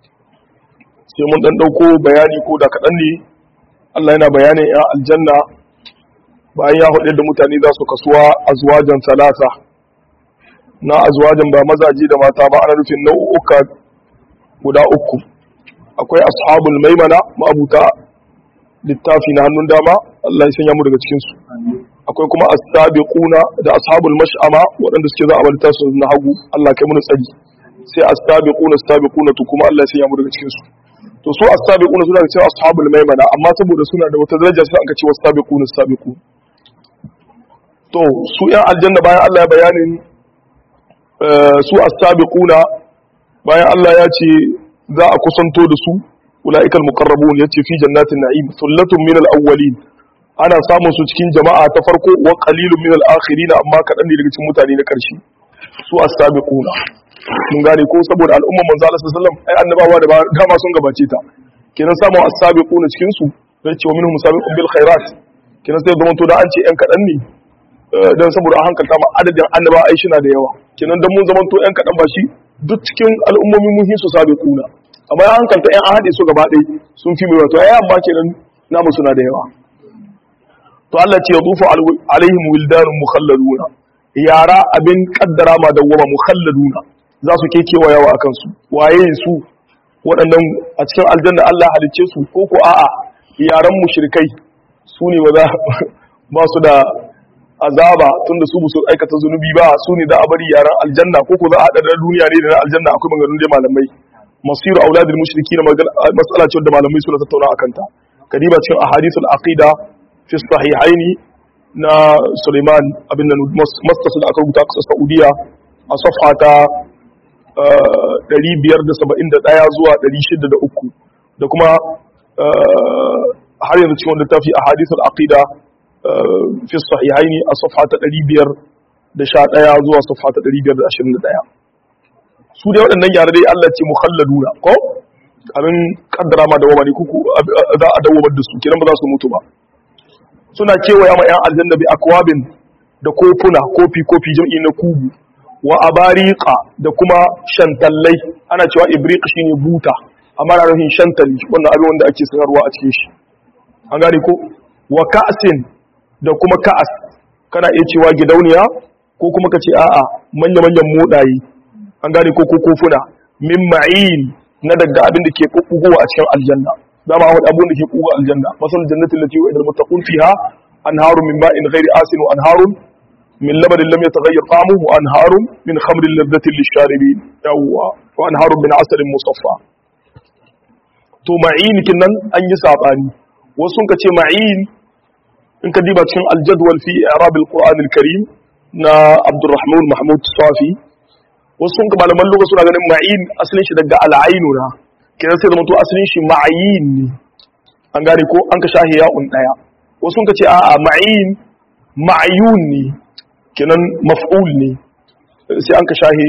Speaker 1: sai mun dan dauko bayani ko da kaɗan ne Allah yana bayanin ya aljanna bayan ya hudu da mutane za su kasuwa azwajan talata na azwajan ba mazaje da mata ba ana nufin nau'uka guda uku akwai ashabul maimana ma'abuta littafi na hannun dama Allah ya sanya mu daga cikin su akwai kuma as-sabiquna da ashabul mash'ama waɗanda suke za a bar tasu na hagu Allah kai mu tsari sai as-sabiquna as-sabiquna to kuma Allah ya sanya mu daga cikin su to su as-sabiquna suna da cewa ashabul maimana amma saboda suna da wata daraja sai aka ce was-sabiquna as-sabiqun to su yan aljanna bayan Allah ya bayanin su as-sabiquna bayan Allah ya ce za a kusanto da su ulaika al-muqarrabun yace fi jannatin na'im thullatun min al-awwalin ana samun su cikin jama'a ta farko wa qalilun min al-akhirin amma kadan ne daga cikin mutane na karshe su as-sabiquna mun gane ko saboda al'umman manzo Allah sallallahu alaihi wasallam ai annabawa da dama sun gabace ta kenan samun as-sabiquna cikin su zai ce wa minhum sabiqun bil khairat kenan sai zaman to da an ce yan kadan ne dan saboda an hankalta ma adadin annaba ai shi na da yawa kenan dan mun zaman to yan kadan ba shi duk cikin al'ummomin mun hisu sabiquna amma ya hankalta yan an hade su gaba ɗaya sun fi mai wato ai amma kenan namu suna da yawa to Allah ce yadufu alaihim wildanun mukhalladuna yara abin kaddara ma dawwama mukhalladuna za su kekewa yawa akan su waye su waɗannan a cikin aljanna Allah halicce su ko ko a'a yaran mushrikai su ne ba ba su da azaba tunda su su aikata zunubi ba su ne da a bari yaran aljanna ko ko za a haɗa da duniya ne da na aljanna akwai maganganun dai malamai masiru auladul mushriki na mas'ala ce wanda malamai suna tattauna akan ta kadiba cikin ahadithul aqida fi sahihaini na Suleiman abin nan mastas da aka rubuta a Saudiya a safha ta 571 zuwa 603 da kuma har yanzu cikin littafi a hadithul aqida fi sahihaini a safha ta 511 zuwa safha ta 521 su dai waɗannan yare dai Allah ce mukhalladuna ko abin kaddara ma dawama ne kuku za a dawamar da su kiran ba za su mutu ba suna kewaya ma 'yan aljanna bi akwabin da kofuna kofi kofi jam'i na kubu wa abariqa da kuma shantallai ana cewa ibriq shine buta amma na nufin shantali wannan abin wanda ake sanarwa a cikin shi an gane ko wa ka'sin da kuma ka'as kana iya cewa gidauniya ko kuma ka ce a'a manya-manyan modayi an gane ko kofuna min ma'in na daga abin da ke kukkugowa a cikin aljanna dama wani abun da ke kuga aljanna masal jannatin lati wa idal muttaqun fiha anharun min ma'in ghairi asin wa anharun min labanin lam yataghayyar ta'amuhu wa anharun min khamrin ladhatin lisharibin yawwa wa anharun min asalin musaffa to ma'in kinnan an yi sabani wasu sun ce ma'in in ka diba cikin aljadwal fi i'rab alquran alkarim na abdurrahman mahmud safi wasu sun ka malaman lugha suna ganin ma'in asalin shi daga al'ainu na kenan sai zama to asalin shi ma'ayin ne an gane ko an ka shahi ya'un daya wasu sun ka ce a'a ma'in ma'ayun ne kenan maf'ul ne sai an ka shahi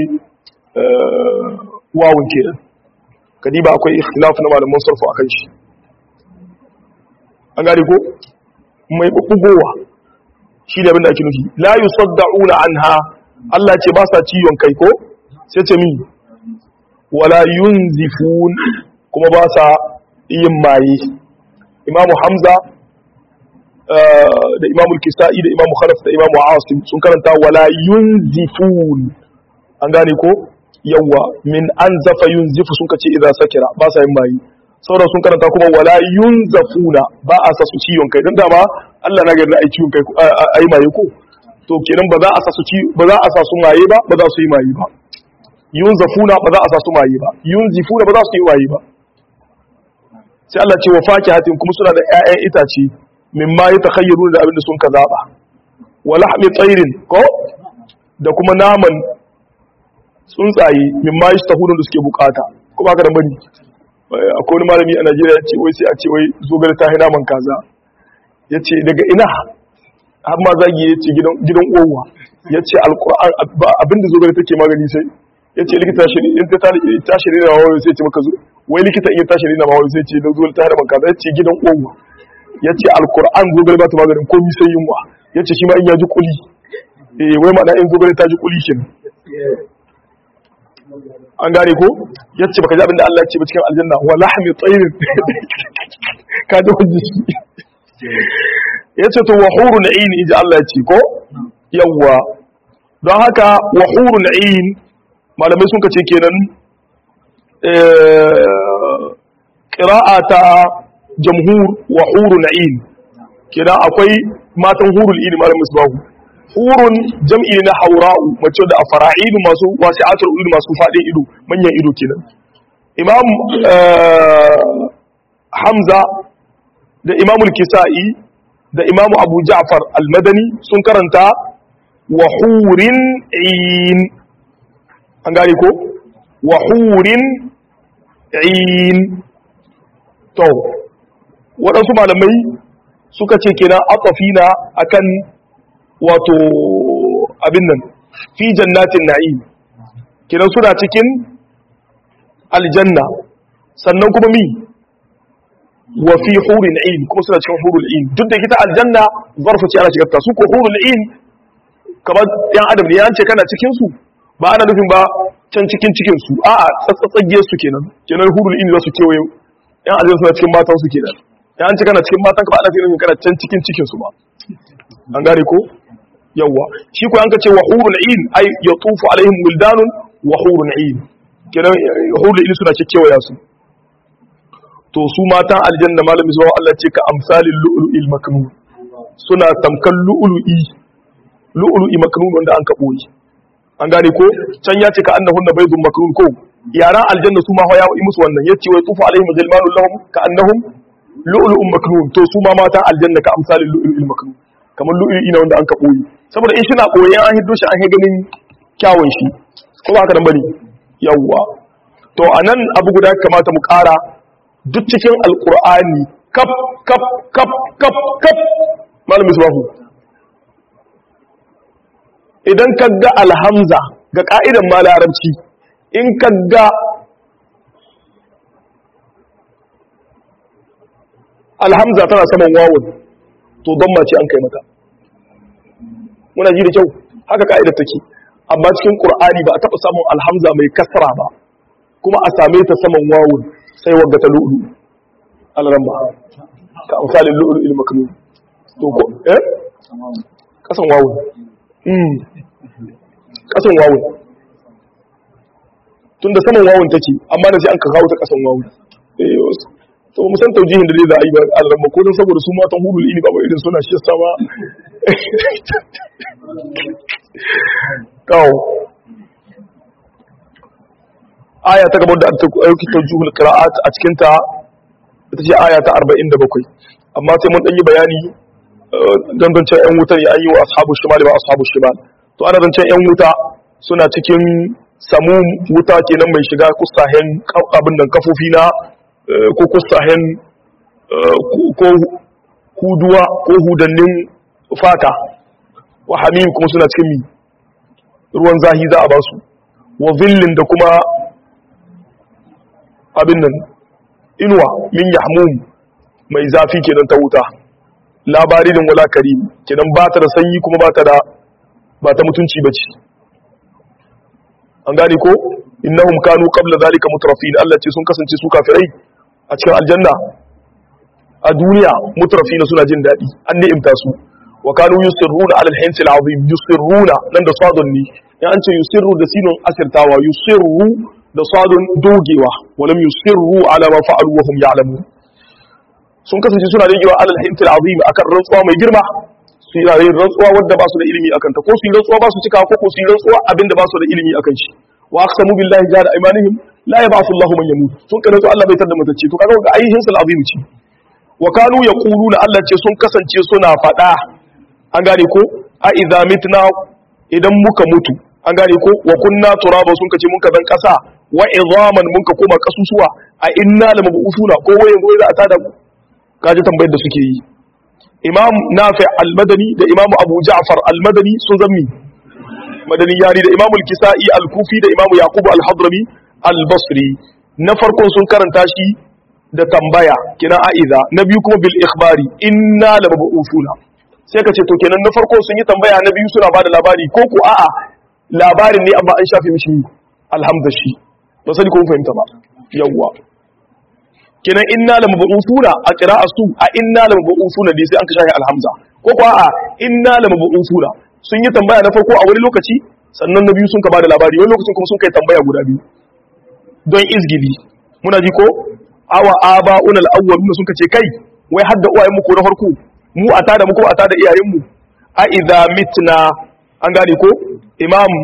Speaker 1: wawun kenan kadiba akwai ikhtilaf na malaman sarfu akan shi an gane ko mai bubbugowa shi da abin da ake nufi la yusaddauna anha Allah ce ba sa ciwon kai ko sai ce mi wala yunzifun kuma ba sa yin maye imamu hamza da imamu kisa'i da imamu khalaf da imamu asim sun karanta wala yunzifun an gane ko yawa min an zafa yunzifu sun kace idan sakira ba sa yin maye sauran sun karanta kuma wala yunzafuna ba a sa su ciwon kai don dama Allah na gari ai ciwon kai ai maye ko to kenan ba za a sa su ci ba za a sa su maye ba ba za su yi maye ba yunzafuna ba za a sa su maye ba yunzifuna ba za su yi maye ba sai Allah ce wa fakihatin kuma suna da ƴaƴan itace mimma yatakhayyaruna da abin da sun ka zaba wa lahmi tsairin ko da kuma naman tsuntsaye mimma yastahuna da suke bukata kuma haka da bari akwai wani malami a Najeriya ya ce wai sai a ce wai zogale ta hina man kaza ya ce daga ina har ma zagi ya ce gidan uwa ya ce alkur'an abinda zogale take magani sai ya ce likita in ta tashi rina ma wani sai ce maka zo wai likita in ya tashi rina ma wani sai ce zogale ta hina man kaza ya ce gidan uwa ya ce alkur'an zogale ba ta maganin komi sai yunwa ya ce shi ma in ya ji kuli eh wai ma'ana in zogale ta ji kuli kenan an gane ko ya ce baka ji abinda Allah ya ce ba cikin aljanna wa lahmi tsayin ka ji hujji ya ce to wa huru na'in inji Allah ya ce ko yawwa don haka wa huru na'in malamai sun kace kenan qira'a ta jamhur wa hurun ain kenan akwai matan hurul ini malam musbahu hurun jam'i na haura'u mace da afara'idu masu wasi'atul ido masu fadin ido manyan ido kenan imam hamza da imamul kisa'i da imamu abu ja'far al-madani sun karanta wa hurin in an gane ko wa hurin in to waɗansu malamai suka ce kenan atafina akan wato abin nan fi jannatin na'im kenan suna cikin aljanna sannan kuma mi wa fi hurul ain kuma suna cikin hurul ain duk da kita aljanna zarfa ce ana shigar ta su ko hurul ain kamar yan adam ne an ce kana cikin su ba ana nufin ba can cikin cikin su a'a tsatsatsage su kenan kenan hurul ain za su kewaye yan aljanna suna cikin matan su kenan ya an ce kana cikin matan ka ba ana nufin kana can cikin cikin su ba an gane ko yawa shi ko an ka ce wa hurul ain ay yatufu alaihim wildanun wa hurul ain kenan hurul ain suna kewaya su to su matan aljanna malami zuwa Allah ce ka amsalin lu'lu'il maknun suna tamkan lu'lu'i lu'lu'i maknun wanda an kabo yi an gane ko can ya ce ka annahun na baydun maknun ko yaran aljanna su ma ya yi musu wannan yace wai tufu alaihim ghilmanu lahum ka annahum lu'lu'un maknun to su ma matan aljanna ka amsalin lu'lu'il maknun kamar lu'lu'i na wanda an kabo yi saboda in shi na koyi an hiddo shi an he ganin kyawun shi ko ba haka nan bane yawwa to anan abu guda kamata mu kara duk cikin alkur'ani kaf kaf kaf kaf kaf malam misbahu idan ka ga alhamza ga ka'idan ma larabci in ka ga alhamza tana saman wawun to don mace an kai mata muna ji da kyau haka ka'idar take amma cikin qur'ani ba a taɓa samun alhamza mai kasra ba kuma a same ta saman wawun sai wagga ta lu'ulu alaran ba ka amsalin lu'ulu ilmaknun to ko eh kasan wawun mm kasan wawun tunda saman wawun take amma da sai an ka kawo ta kasan wawun eh to mu san taujihin da zai za a yi ba alaran ba ko don saboda su matan hurul ini ba ba irin suna shi sama kawo aya ta gabar da ta ɗauki taujuhul qira'at a cikin ta ita ce aya ta 47 amma sai mun dan yi bayani dangancen yan wuta ne an yi wa ashabu shimal ba ashabu shimal to ana zancen yan wuta suna cikin samu wuta kenan mai shiga kusahen abin nan kafofi na ko kusahen ko huduwa ko hudannin fata wa hamim kuma suna cikin mi ruwan zahi za a ba su wa zillin da kuma abin nan inuwa min yahmum mai zafi kenan ta wuta labarin wala karim kenan ba ta da sanyi kuma ba ta da ba ta mutunci bace an gane ko innahum kanu qabla zalika mutrafin Allah ce sun kasance su kafirai a cikin aljanna a duniya mutrafina suna jin dadi an ni'imta su wa kanu yusirruna ala al-hins al-azim yusirruna nan da sadun ne in an ce yusirru da sinun asirtawa yusirru da sadun dogewa walam yusirru ala ma fa'alu wa hum ya'lamun sun kasance suna rigewa alal hintil azim akan rantsuwa mai girma su yi yin rantsuwa wadda ba su da ilimi akan ta ko su yi rantsuwa ba su cika ko ko su yi rantsuwa abinda ba su da ilimi akan shi wa aqsamu billahi jahada aymanihim la yab'athu Allahu man yamut sun kana to Allah bai tada mutacce to kaga ga ayihin sul azim ce wa kanu yaquluna Allah ce sun kasance suna fada an gane ko a idza mitna idan muka mutu an gane ko wa kunna turaba sun kace mun ka zan kasa wa idhaman mun ka koma kasusuwa a inna lamabusuna ko waye goyi za a tada mu kaji tambayar da suke yi imam nafi al-madani da imam abu ja'far al-madani sun zammi madani yari da imam al-kisa'i al-kufi da imam yaqub al-hadrami al-basri na farkon sun karanta shi da tambaya kina aiza na biyu kuma bil ikhbari inna lamabusuna sai ka ce to kenan na farko sun yi tambaya na biyu suna bada labari ko ko a'a labarin ne amma an shafe mishi alhamdashi ba sani ko fahimta ba yawwa kenan inna la mab'usuna a qira'a su a inna la mab'usuna dai sai an ka shafe alhamza ko ko a inna la mab'usuna sun yi tambaya na farko a wani lokaci sannan na biyu sun ka bada labari wani lokacin kuma sun kai tambaya guda biyu don izgili muna ji ko awa aba'una al-awwaluna sun kace kai wai hadda uwayen mu ko na farko mu a tada mu ko a tada iyayen mu a idza mitna an gane ko imam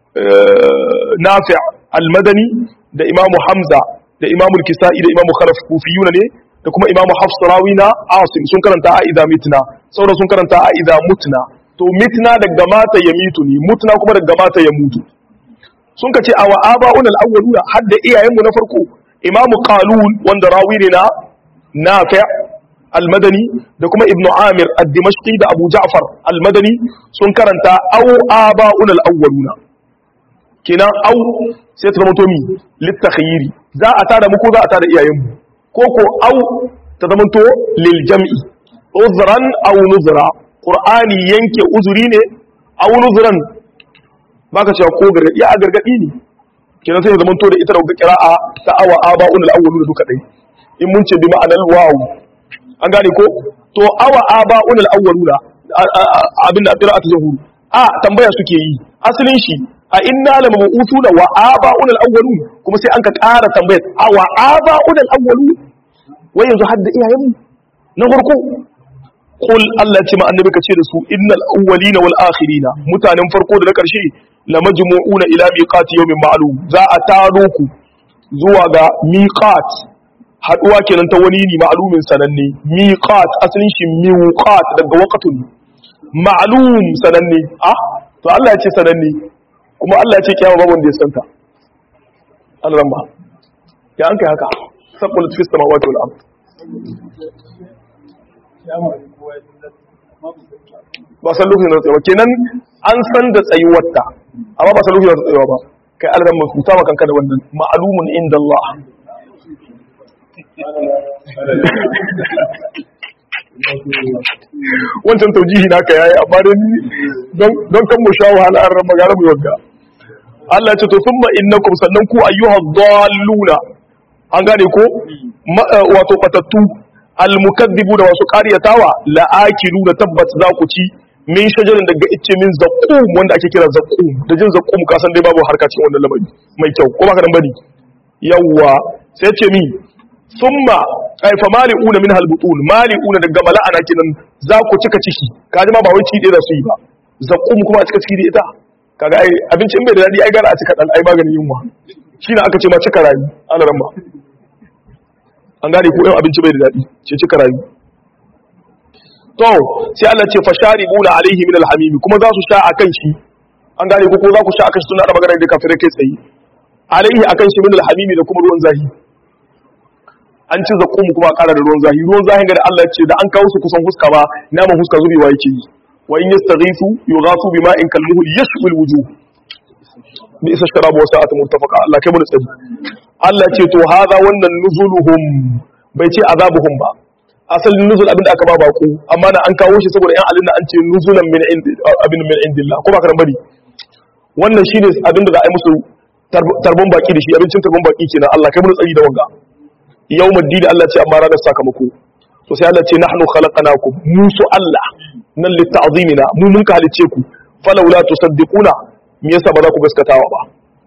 Speaker 1: nafi' al-madani da imam hamza da imam al-kisa'i da imam khalaf kufiyuna ne da kuma imam hafs rawina asim sun karanta a idza mitna sauran sun karanta a idza mutna to mitna daga mata ya mitu ne mutna kuma daga mata ya mutu sun kace awa aba'un al-awwaluna hadda iyayen mu na farko imam qalun wanda rawi ne na nafi' al-madani da kuma ibnu amir ad-dimashqi da abu ja'far al-madani sun karanta aw aba'un al-awwaluna kenan aw sai ta zamanto mi litakhyiri za a tada mu ko za a tada iyayen mu ko ko aw ta zamanto lil jam'i uzran aw nuzra qur'ani yanke uzuri ne aw nuzran baka cewa ko gargadi ya gargadi ne kenan sai ya zamanto da ita da qira'a ta awa aba'un al-awwaluna duka dai in mun ce bi ma'anar wawu an gane ko to awa aba'un al-awwaluna abin da qira'a ta zuhuru a tambaya suke yi asalin shi a inna la mab'uthuna wa aba'un al-awwalun kuma sai an ka ƙara tambayar awa aba'un al-awwalun wai yanzu hadda iyayen mu na farko qul Allah ce ma annabi ka ce da su innal awwalina wal akhirina mutanen farko da na karshe la majmu'una ila miqati yawmin ma'lum za a taro ku zuwa ga miqat haduwa kenan ta wani ne ma'lumin sananne miqat asalin shi miqat daga waqtun ma'lum sananne ah to Allah ya ce sananne kuma Allah ya ce kiyama babu wanda ya santa Allah ba ya an kai haka sabbul fis samawati wal ard ba san lokacin da tsayawa kenan an san da tsayuwarta amma ba san lokacin da tsayawa ba kai Allah mai huta maka kanka da wannan ma'lumun inda Allah wancan taujihi naka yayi amma dai don don kan mu sha wahala an rama gara mu yagga Allah ya ce to thumma innakum sannan ku ayyuhad dalluna an gane ko wato patattu almukaddibu da wasu ƙaryatawa la'akilu da tabbat za ku ci min shajarin daga icce min zaqqum wanda ake kira zaqqum da jin zaqqum ka san dai babu harka cikin wannan lamari mai kyau ko baka dan bane yawwa sai ce mi thumma ay fa mali'una min halbutun mali'una daga mala'ana kinan za ku cika ciki kaji ma ba wai ci dai da su yi ba zaqqum kuma a cika ciki da ita kaga ai abincin bai da dadi ai gara a cika dan ai maganin yunwa shine aka ce ma cika rayu ana ramma an gane ko yau abinci bai da daɗi ce cika rayu to sai Allah ce fasharibuna alaihi min alhamim kuma za su sha akan shi an gane ko ko za ku sha akan shi tun da magana da kafirai kai tsaye alaihi akan shi min alhamim da kuma ruwan zahi an ci zakum kuma ƙara da ruwan zahi ruwan zahi ga da Allah ce da an kawo su kusan huska ba naman huska zubewa yake yi wa in yastaghisu yughasu bima'in kalmuhul yashwil wujuh bi isa sharabu wa sa'atu murtafaqa Allah kai mu tsari Allah ce to haza wannan nuzuluhum bai ce azabuhum ba asalin nuzul abinda aka ba baku amma na an kawo shi saboda yan alinna an ce nuzulan min abin min indillah ko ba ka bari wannan shine abinda za a yi musu tarbon baki da shi abincin tarbon baki kenan Allah kai mu tsari da wanga yawmuddin Allah ce amma ranar sakamako to sai Allah ce nahnu khalaqnakum musu Allah nan litta'zimina mu mun ka halice ku falawla tusaddiquna me yasa ba za ku gaskatawa ba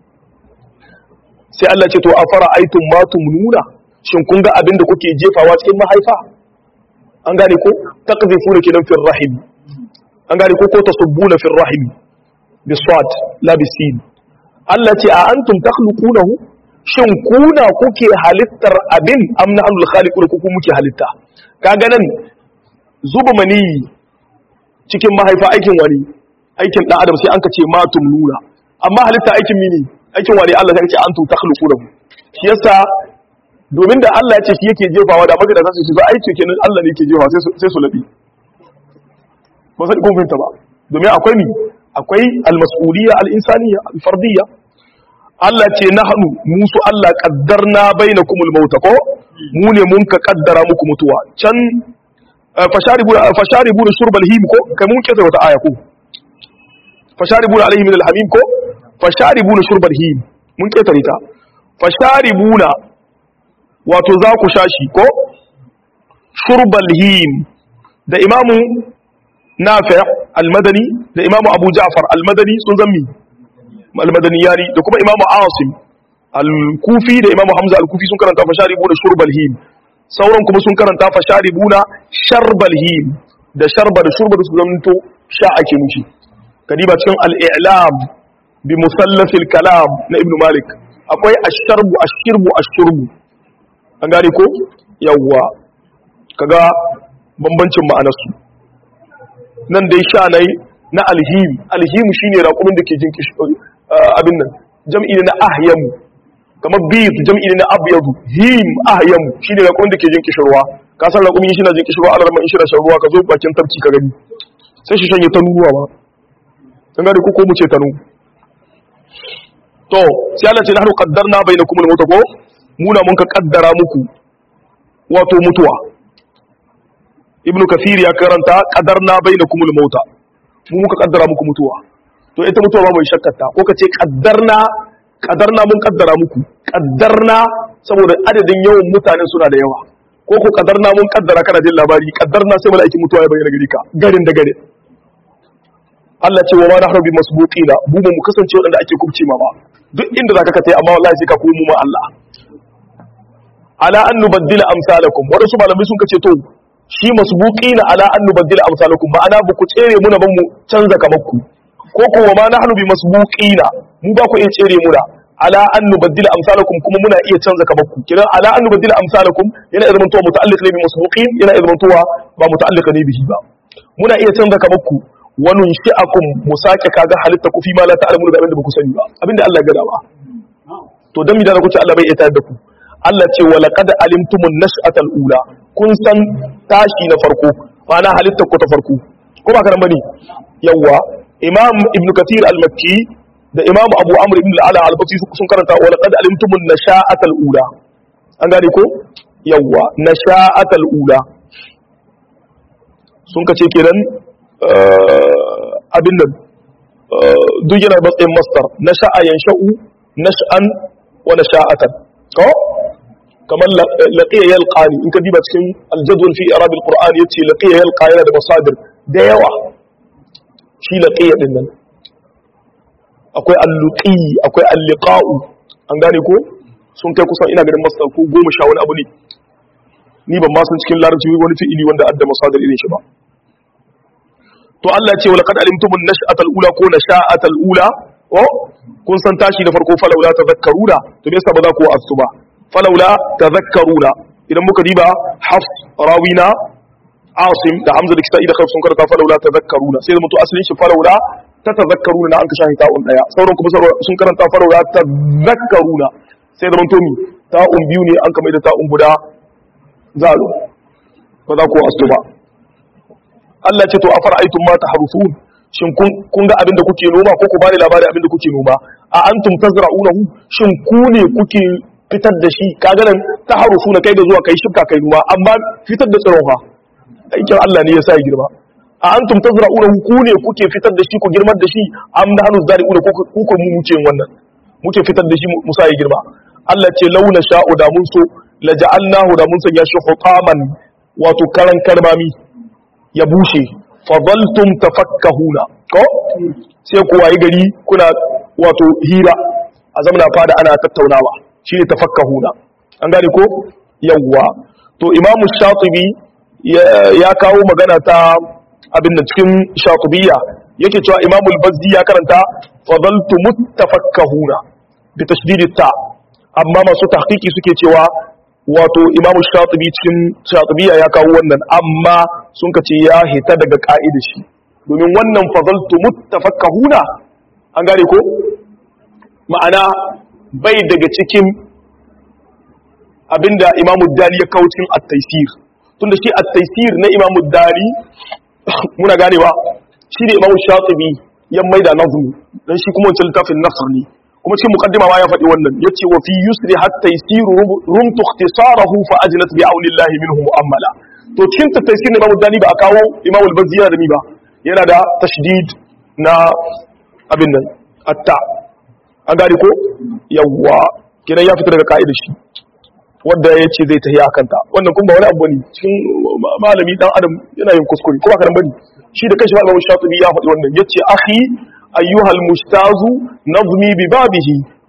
Speaker 1: sai Allah ce to afara aitum ma tumnuna shin kun ga abin da kuke jefawa cikin mahaifa an gane ko taqdhifuna kidan fil rahim an gane ko ko tasubbuna fil rahim bisad la bisin Allah ce a antum takhluqunahu shin kuna kuke halittar abin am nahnu khaliqun ku muke halitta kaga nan zuba mani cikin mahaifa aikin wani aikin dan adam sai an ka ce ma tumnuna amma halitta aikin mini aikin wani Allah ya ce an tu takhluqu lahu shi yasa domin da Allah ya ce shi yake jefawa da magana za su shiga aiki kenan Allah ne yake jefawa sai su sai su labi ba sai kun fahimta ba domin akwai ni akwai al-mas'uliyya al-insaniyya al-fardiyya Allah ce nahnu musu Allah qaddarna bainakumul mauta ko mu ne mun ka kaddara muku mutuwa can fasharibu fasharibu shurbal him ko kai mun kesa wata aya ko fasharibuna alaihi min alhamim ko fasharibuna shurbal him mun ketare ta fasharibuna wato za ku shashi ko shurbal him da imamu nafi' al-madani da imamu abu ja'far al-madani sun zammi al-madani yari da kuma imamu asim al-kufi da imamu hamza al-kufi sun karanta fasharibuna shurbal him sauran kuma sun karanta fasharibuna sharbal him da sharba da shurba da su zamanto sha ake nushi kadiba cikin al-i'lam bi musallafil kalam na ibnu malik akwai asharbu ashirbu ashurbu an gane ko yawwa kaga bambancin ma'anarsu nan dai sha nai na alhim alhim shine raƙumin da ke jin kishi abin nan jam'i ne na ahyamu kamar bid jam'i ne na abyadu him ahyamu shine raƙumin da ke jin kishirwa ka san raƙumin shi na jin kishirwa Allah in shi na shan ruwa ka zo bakin tafki ka gani sai shi shanye ta nuruwa ba kan gane ko ko mu ce tanu to sai Allah ce nahnu qaddarna bainakum al-maut ko muna mun ka kaddara muku wato mutuwa ibnu kafir ya karanta qadarna bainakum al-maut mu muka kaddara muku mutuwa to ita mutuwa ba mai shakkata ko kace qaddarna qadarna mun kaddara muku qaddarna saboda adadin yawan mutanen suna da yawa ko ko qadarna mun kaddara kana jin labari qaddarna sai mala'ikin mutuwa ya bayyana gari ka garin da garin Allah ce wa ma nahnu bi masbuqina mu ba mu kasance wadanda ake kubce ma ba duk inda zaka ka tai amma wallahi sai ka komo ma Allah ala an nubaddila amsalakum wadansu malamai sun kace to shi masbuqina ala an nubaddila amsalakum ma'ana ba ku tsere muna ban mu canza kamar ku ko ko wa ma nahnu bi masbuqina mu ba ku iya tsere muna ala an nubaddila amsalakum kuma muna iya canza kamar ku kidan ala an nubaddila amsalakum yana iya zamantowa muta'alliq ne bi masbuqin yana iya zamantowa ba muta'alliq ne bihi ba muna iya canza kamar ku wani shi'akum mu sake kaga halitta ku fi ma la ta'lamu da abinda ba ku sani ba abinda Allah ya gada ba to dan mi da ku ce Allah bai iya tayar da ku Allah ce wa laqad alimtumun nash'atal ula kun san tashi na farko ma'ana halitta ku ta farko ko ba karan bane yawa imam ibn kathir al-makki da imam abu amr ibn al-ala al-basri sun karanta wa laqad alimtumun nasha'atal ula an gane ko yawa nasha'atal ula sun kace kenan abin nan duk yana matsayin mastar na sha'a yan sha'u na sha'an wa na sha'atan ko kamar laqiya yalqani in ka diba cikin aljadwal fi irab alquran yace laqiya yalqa yana da masadir da yawa shi laqiya din nan akwai alluqi akwai alliqa'u an gane ko sun kai kusan ina ganin mastar ko goma sha wani abu ne ni ban ma san cikin larabci wani fi'ili wanda adda masadir irin shi ba to Allah ce wala kad alimtum an-nash'atal ula ko nasha'atal ula ko kun san tashi da farko falawla tadhakkaruna to me yasa ba za ku asu ba falawla tadhakkaruna idan muka diba hafs rawina asim da hamza da kisa'i da khaif sun karanta falawla tadhakkaruna sai da mutu asalin shi falawla ta tadhakkaruna na an ka shahi ta'un daya sauran kuma sun karanta falawla tadhakkaruna sai da mutu mi ta'un biyu ne an kamar da ta'un guda zalo ba za ku asu ba Allah ce to a fara'aitun ma tahrusun shin kun ga abin da kuke noma ko ku bani labari abin da kuke noma a antum tazra'unahu shin ku ne kuke fitar da shi kaga nan tahrusuna kai da zuwa kai shibka kai noma amma fitar da tsiron fa aikin Allah ne ya sa ya girma a antum tazra'unahu ku ne kuke fitar da shi ku girmar da shi am da hanu zari'una ko ku ko mu muke wannan muke fitar da shi mu sa ya girma Allah ce launa sha'u da mun so la ja'alnahu da mun sanya shi hutaman wato karan karmami ya bushe fadaltum tafakkahuna ko sai ku wayi gari kuna wato hira a zamana fada ana tattaunawa shine tafakkahuna an gane ko yawwa to imamu shatibi ya kawo magana ta abin da cikin shatibiyya yake cewa imamu al-bazdi ya karanta fadaltum tafakkahuna bi tashdid ta amma masu tahqiqi suke cewa wato imamu shatibi cikin shatibiya ya kawo wannan amma sun ka ce ya hita daga ka'idar shi domin wannan fadaltu muttafakkahuna an gane ko ma'ana bai daga cikin abinda imamu dali ya kawo cikin at-taysir tunda shi at-taysir na imamu dali muna ganewa shi ne imamu shatibi ya maida nazmi dan shi kuma wancan littafin nasr ne kuma cikin mukaddima ma ya faɗi wannan yace wa fi yusri hatta yasiru rumtu ikhtisarahu fa ajlat bi aulillahi minhu mu'ammala to cikin taysir Imam Dani ba a kawo Imam al-Bazzi yana da mi ba yana da tashdid na abin nan atta an gari ko yawwa kenan ya fita daga ka'idar shi wanda ya ce zai tafi akan ta wannan kuma ba wani abu ne cikin malami dan adam yana yin kuskure kuma karan bane shi da kanshi Imam Shatibi ya faɗi wannan yace akhi أيها المجتاز نظمي ببابه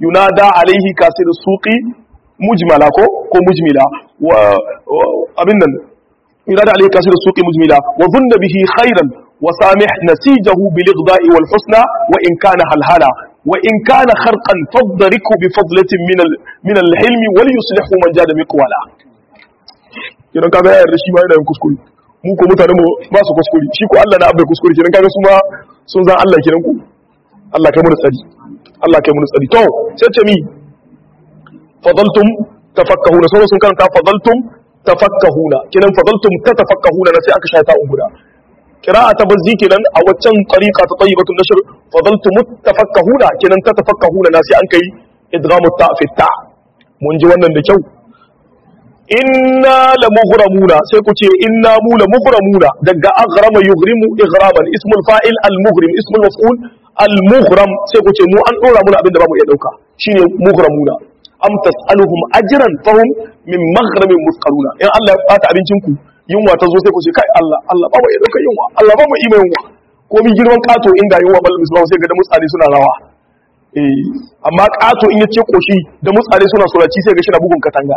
Speaker 1: yunada alaihi kasir suqi mujmala ko ko mujmila wa abin nan yunada alaihi kasir suqi mujmila wa dhunna bihi khairan wa samih nasijahu bil igda'i wal husna wa in kana halhala wa in kana kharqan fadriku bi fadlatin min al min al hilmi wal yuslihu man jada miqwala kiran kaga yayar shi ma yana yin kuskure mu ko mutane mu ba su kuskure shi ko Allah na abai kuskure kiran kaga su ma sun zan Allah kiran ku Allah kai mu tsari Allah kai mu tsari to sai ce mi fadaltum tafakkahuna sai sun karanta fadaltum tafakkahuna kiran fadaltum tatafakkahuna na sai aka shata guda qira'a ta bazzi kenan a waccan tariqa ta tayyibatun nashr fadaltum tafakkahuna kiran tatafakkahuna na sai an kai idghamu ta fi ta mun ji wannan da kyau inna la mughramuna sai ku ce inna mu la mughramuna daga aghrama yughrimu ighraman ismul fa'il al mughrim ismul maf'ul al mughram sai ku ce mu an dora muna abinda ba mu iya dauka shine mughramuna am tasaluhum ajran fahum min maghramin musqaluna in Allah ya bata abincin ku yunwa ta zo sai ku ce kai Allah Allah ba mu iya dauka yunwa Allah ba mu iya yunwa ko min girman kato inda yunwa bal misbahu sai ga da mutsari suna rawa eh amma kato in yace koshi da mutsari suna suraci sai ga shi na bugun katanga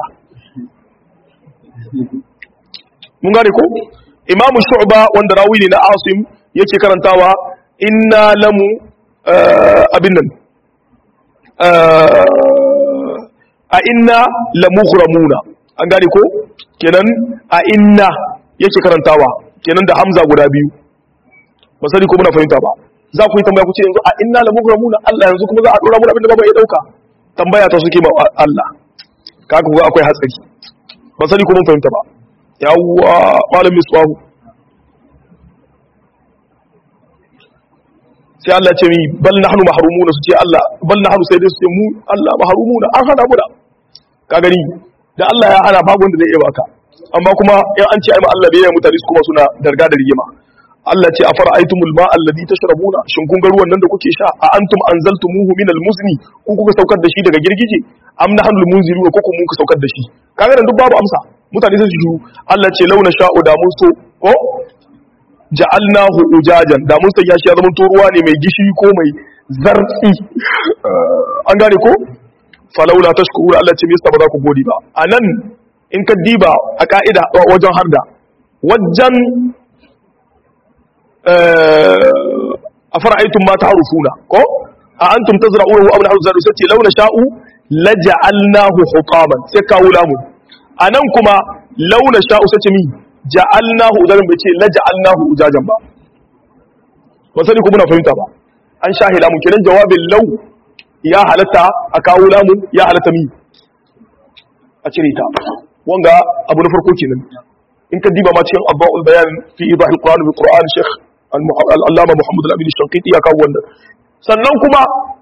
Speaker 1: mun gane ko imamu shu'ba wanda rawi ne na asim yake karantawa inna lamu abin nan a inna lamughramuna an gane ko kenan a inna yake karantawa kenan da hamza guda biyu ba sani ko muna fahimta ba za ku yi tambaya ku ce yanzu a inna lamughramuna Allah yanzu kuma za a dora mu abin da ba ya dauka tambaya ta suke ma Allah kaga ku akwai hatsari ba sani ko mun fahimta ba yawwa malam misbahu sai Allah ce mi bal nahnu mahrumuna su ce Allah bal nahnu sai dai su ce mu Allah mahrumuna an hana mu da ka gani da Allah ya hana babu wanda zai iya baka amma kuma in an ce ai ma Allah bai yi mutane su kuma suna darga da rigima Allah ce afara aitumul ma alladhi tashrabuna shin kun ga ruwan nan da kuke sha a antum anzaltumuhu min almuzni ku kuka saukar da shi daga girgije am nahnu almunziruna ko kuma kuka saukar da shi kaga nan duk babu amsa mutane sai su shiru Allah ce launa sha'u da mun so ko ja'alnahu ujajan da mun sanya shi ya zama to ruwa ne mai gishiri ko mai zartsi an gane ko falaula tashkuru Allah ce me yasa ba za ku gode ba anan in ka diba a ka'ida wajen harda wajen a fara'aitun ma ta harufuna ko a antum tazra'uhu aw nahnu zadu sai launa sha'u laja'alnahu hutaman sai kawo lamun anan kuma launa sha'u sai ce mi ja'alnahu ujajan bai ce laja'alnahu ujajan ba ba sani ko muna fahimta ba an shahi lamun kenan jawabin law ya halatta a kawo lamun ya halatta mi a cire ta wanga abu na farko kenan in ka diba ma cikin abba'ul bayan fi idahil qur'an bil qur'an sheikh al-allama muhammad al-amin shanqiti ya kawo wannan sannan kuma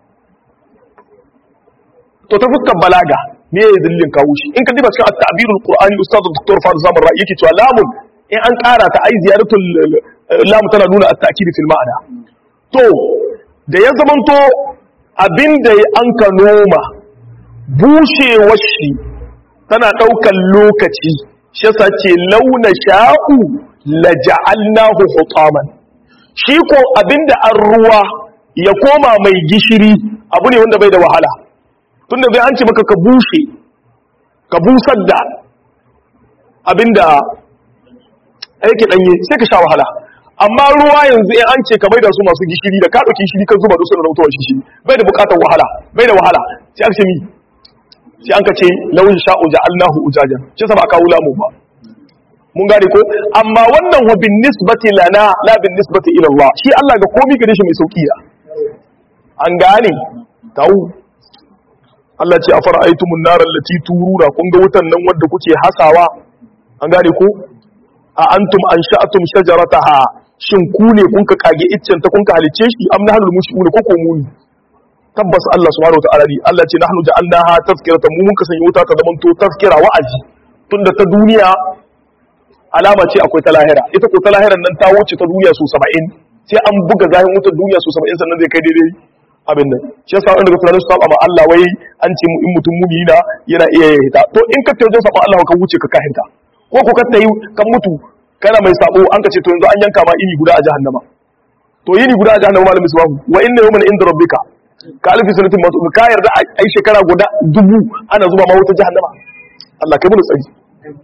Speaker 1: to ta fuskar balaga me ya dalilin kawo shi in ka diba cikin at-ta'birul qur'ani ustad dr far zamar ra'i yake cewa lamun in an ƙara ta ai ziyaratul lam tana nuna at-ta'kid fil ma'ana to da ya zamanto abinda an ka noma bushewar shi tana ɗaukar lokaci shi yasa ce launa sha'u la ja'alnahu hutaman shi ko abinda an ruwa ya koma mai gishiri abu ne wanda bai da wahala tunda bai an ce maka ka bushe ka busar da abinda yake danye sai ka sha wahala amma ruwa yanzu in an ce ka maida su masu gishiri da ka dauki gishiri kan zuba da su da rautuwar shi bai da bukatar wahala bai da wahala sai aka ce mi sai an ka ce lauyin sha'u ja'alnahu ujajan shi sa ba kawo lamu ba mun gane ko amma wannan wa bin nisbati lana la bin nisbati ila Allah shi Allah ga komai gare shi mai sauki ya an gane tawu Allah ce afara aitumun naral lati turura kun ga wutan nan wanda kuke hasawa an gane ko a antum ansha'atum shajarataha shin ku ne kun ka kage iccen ta kun ka halice shi am nahnu mushriku ko ko muni tabbas Allah subhanahu wa ta'ala ne Allah ce nahnu ja'alnaha tazkiratan mu mun ka sanya wuta ta zaman to tazkira wa'azi tunda ta duniya alama ce akwai ta lahira ita ko ta lahiran nan ta wuce ta duniya su 70 sai an buga zahin wutar duniya su 70 sannan zai kai daidai abin nan shi yasa wanda daga tunanin su saba ma Allah wai an ce in mutum muni na yana iya hita to in ka tauje saba Allah ka wuce ka kahinta ko ko ka tayi kan mutu kana mai sabo an ka ce to yanzu an yanka ma ini guda a jahannama to yini guda a jahannama malamin subahu wa inna yawman inda rabbika ka alfi sanatin masu ka yarda a yi shekara guda dubu ana zuba ma wuta jahannama Allah kai mun tsari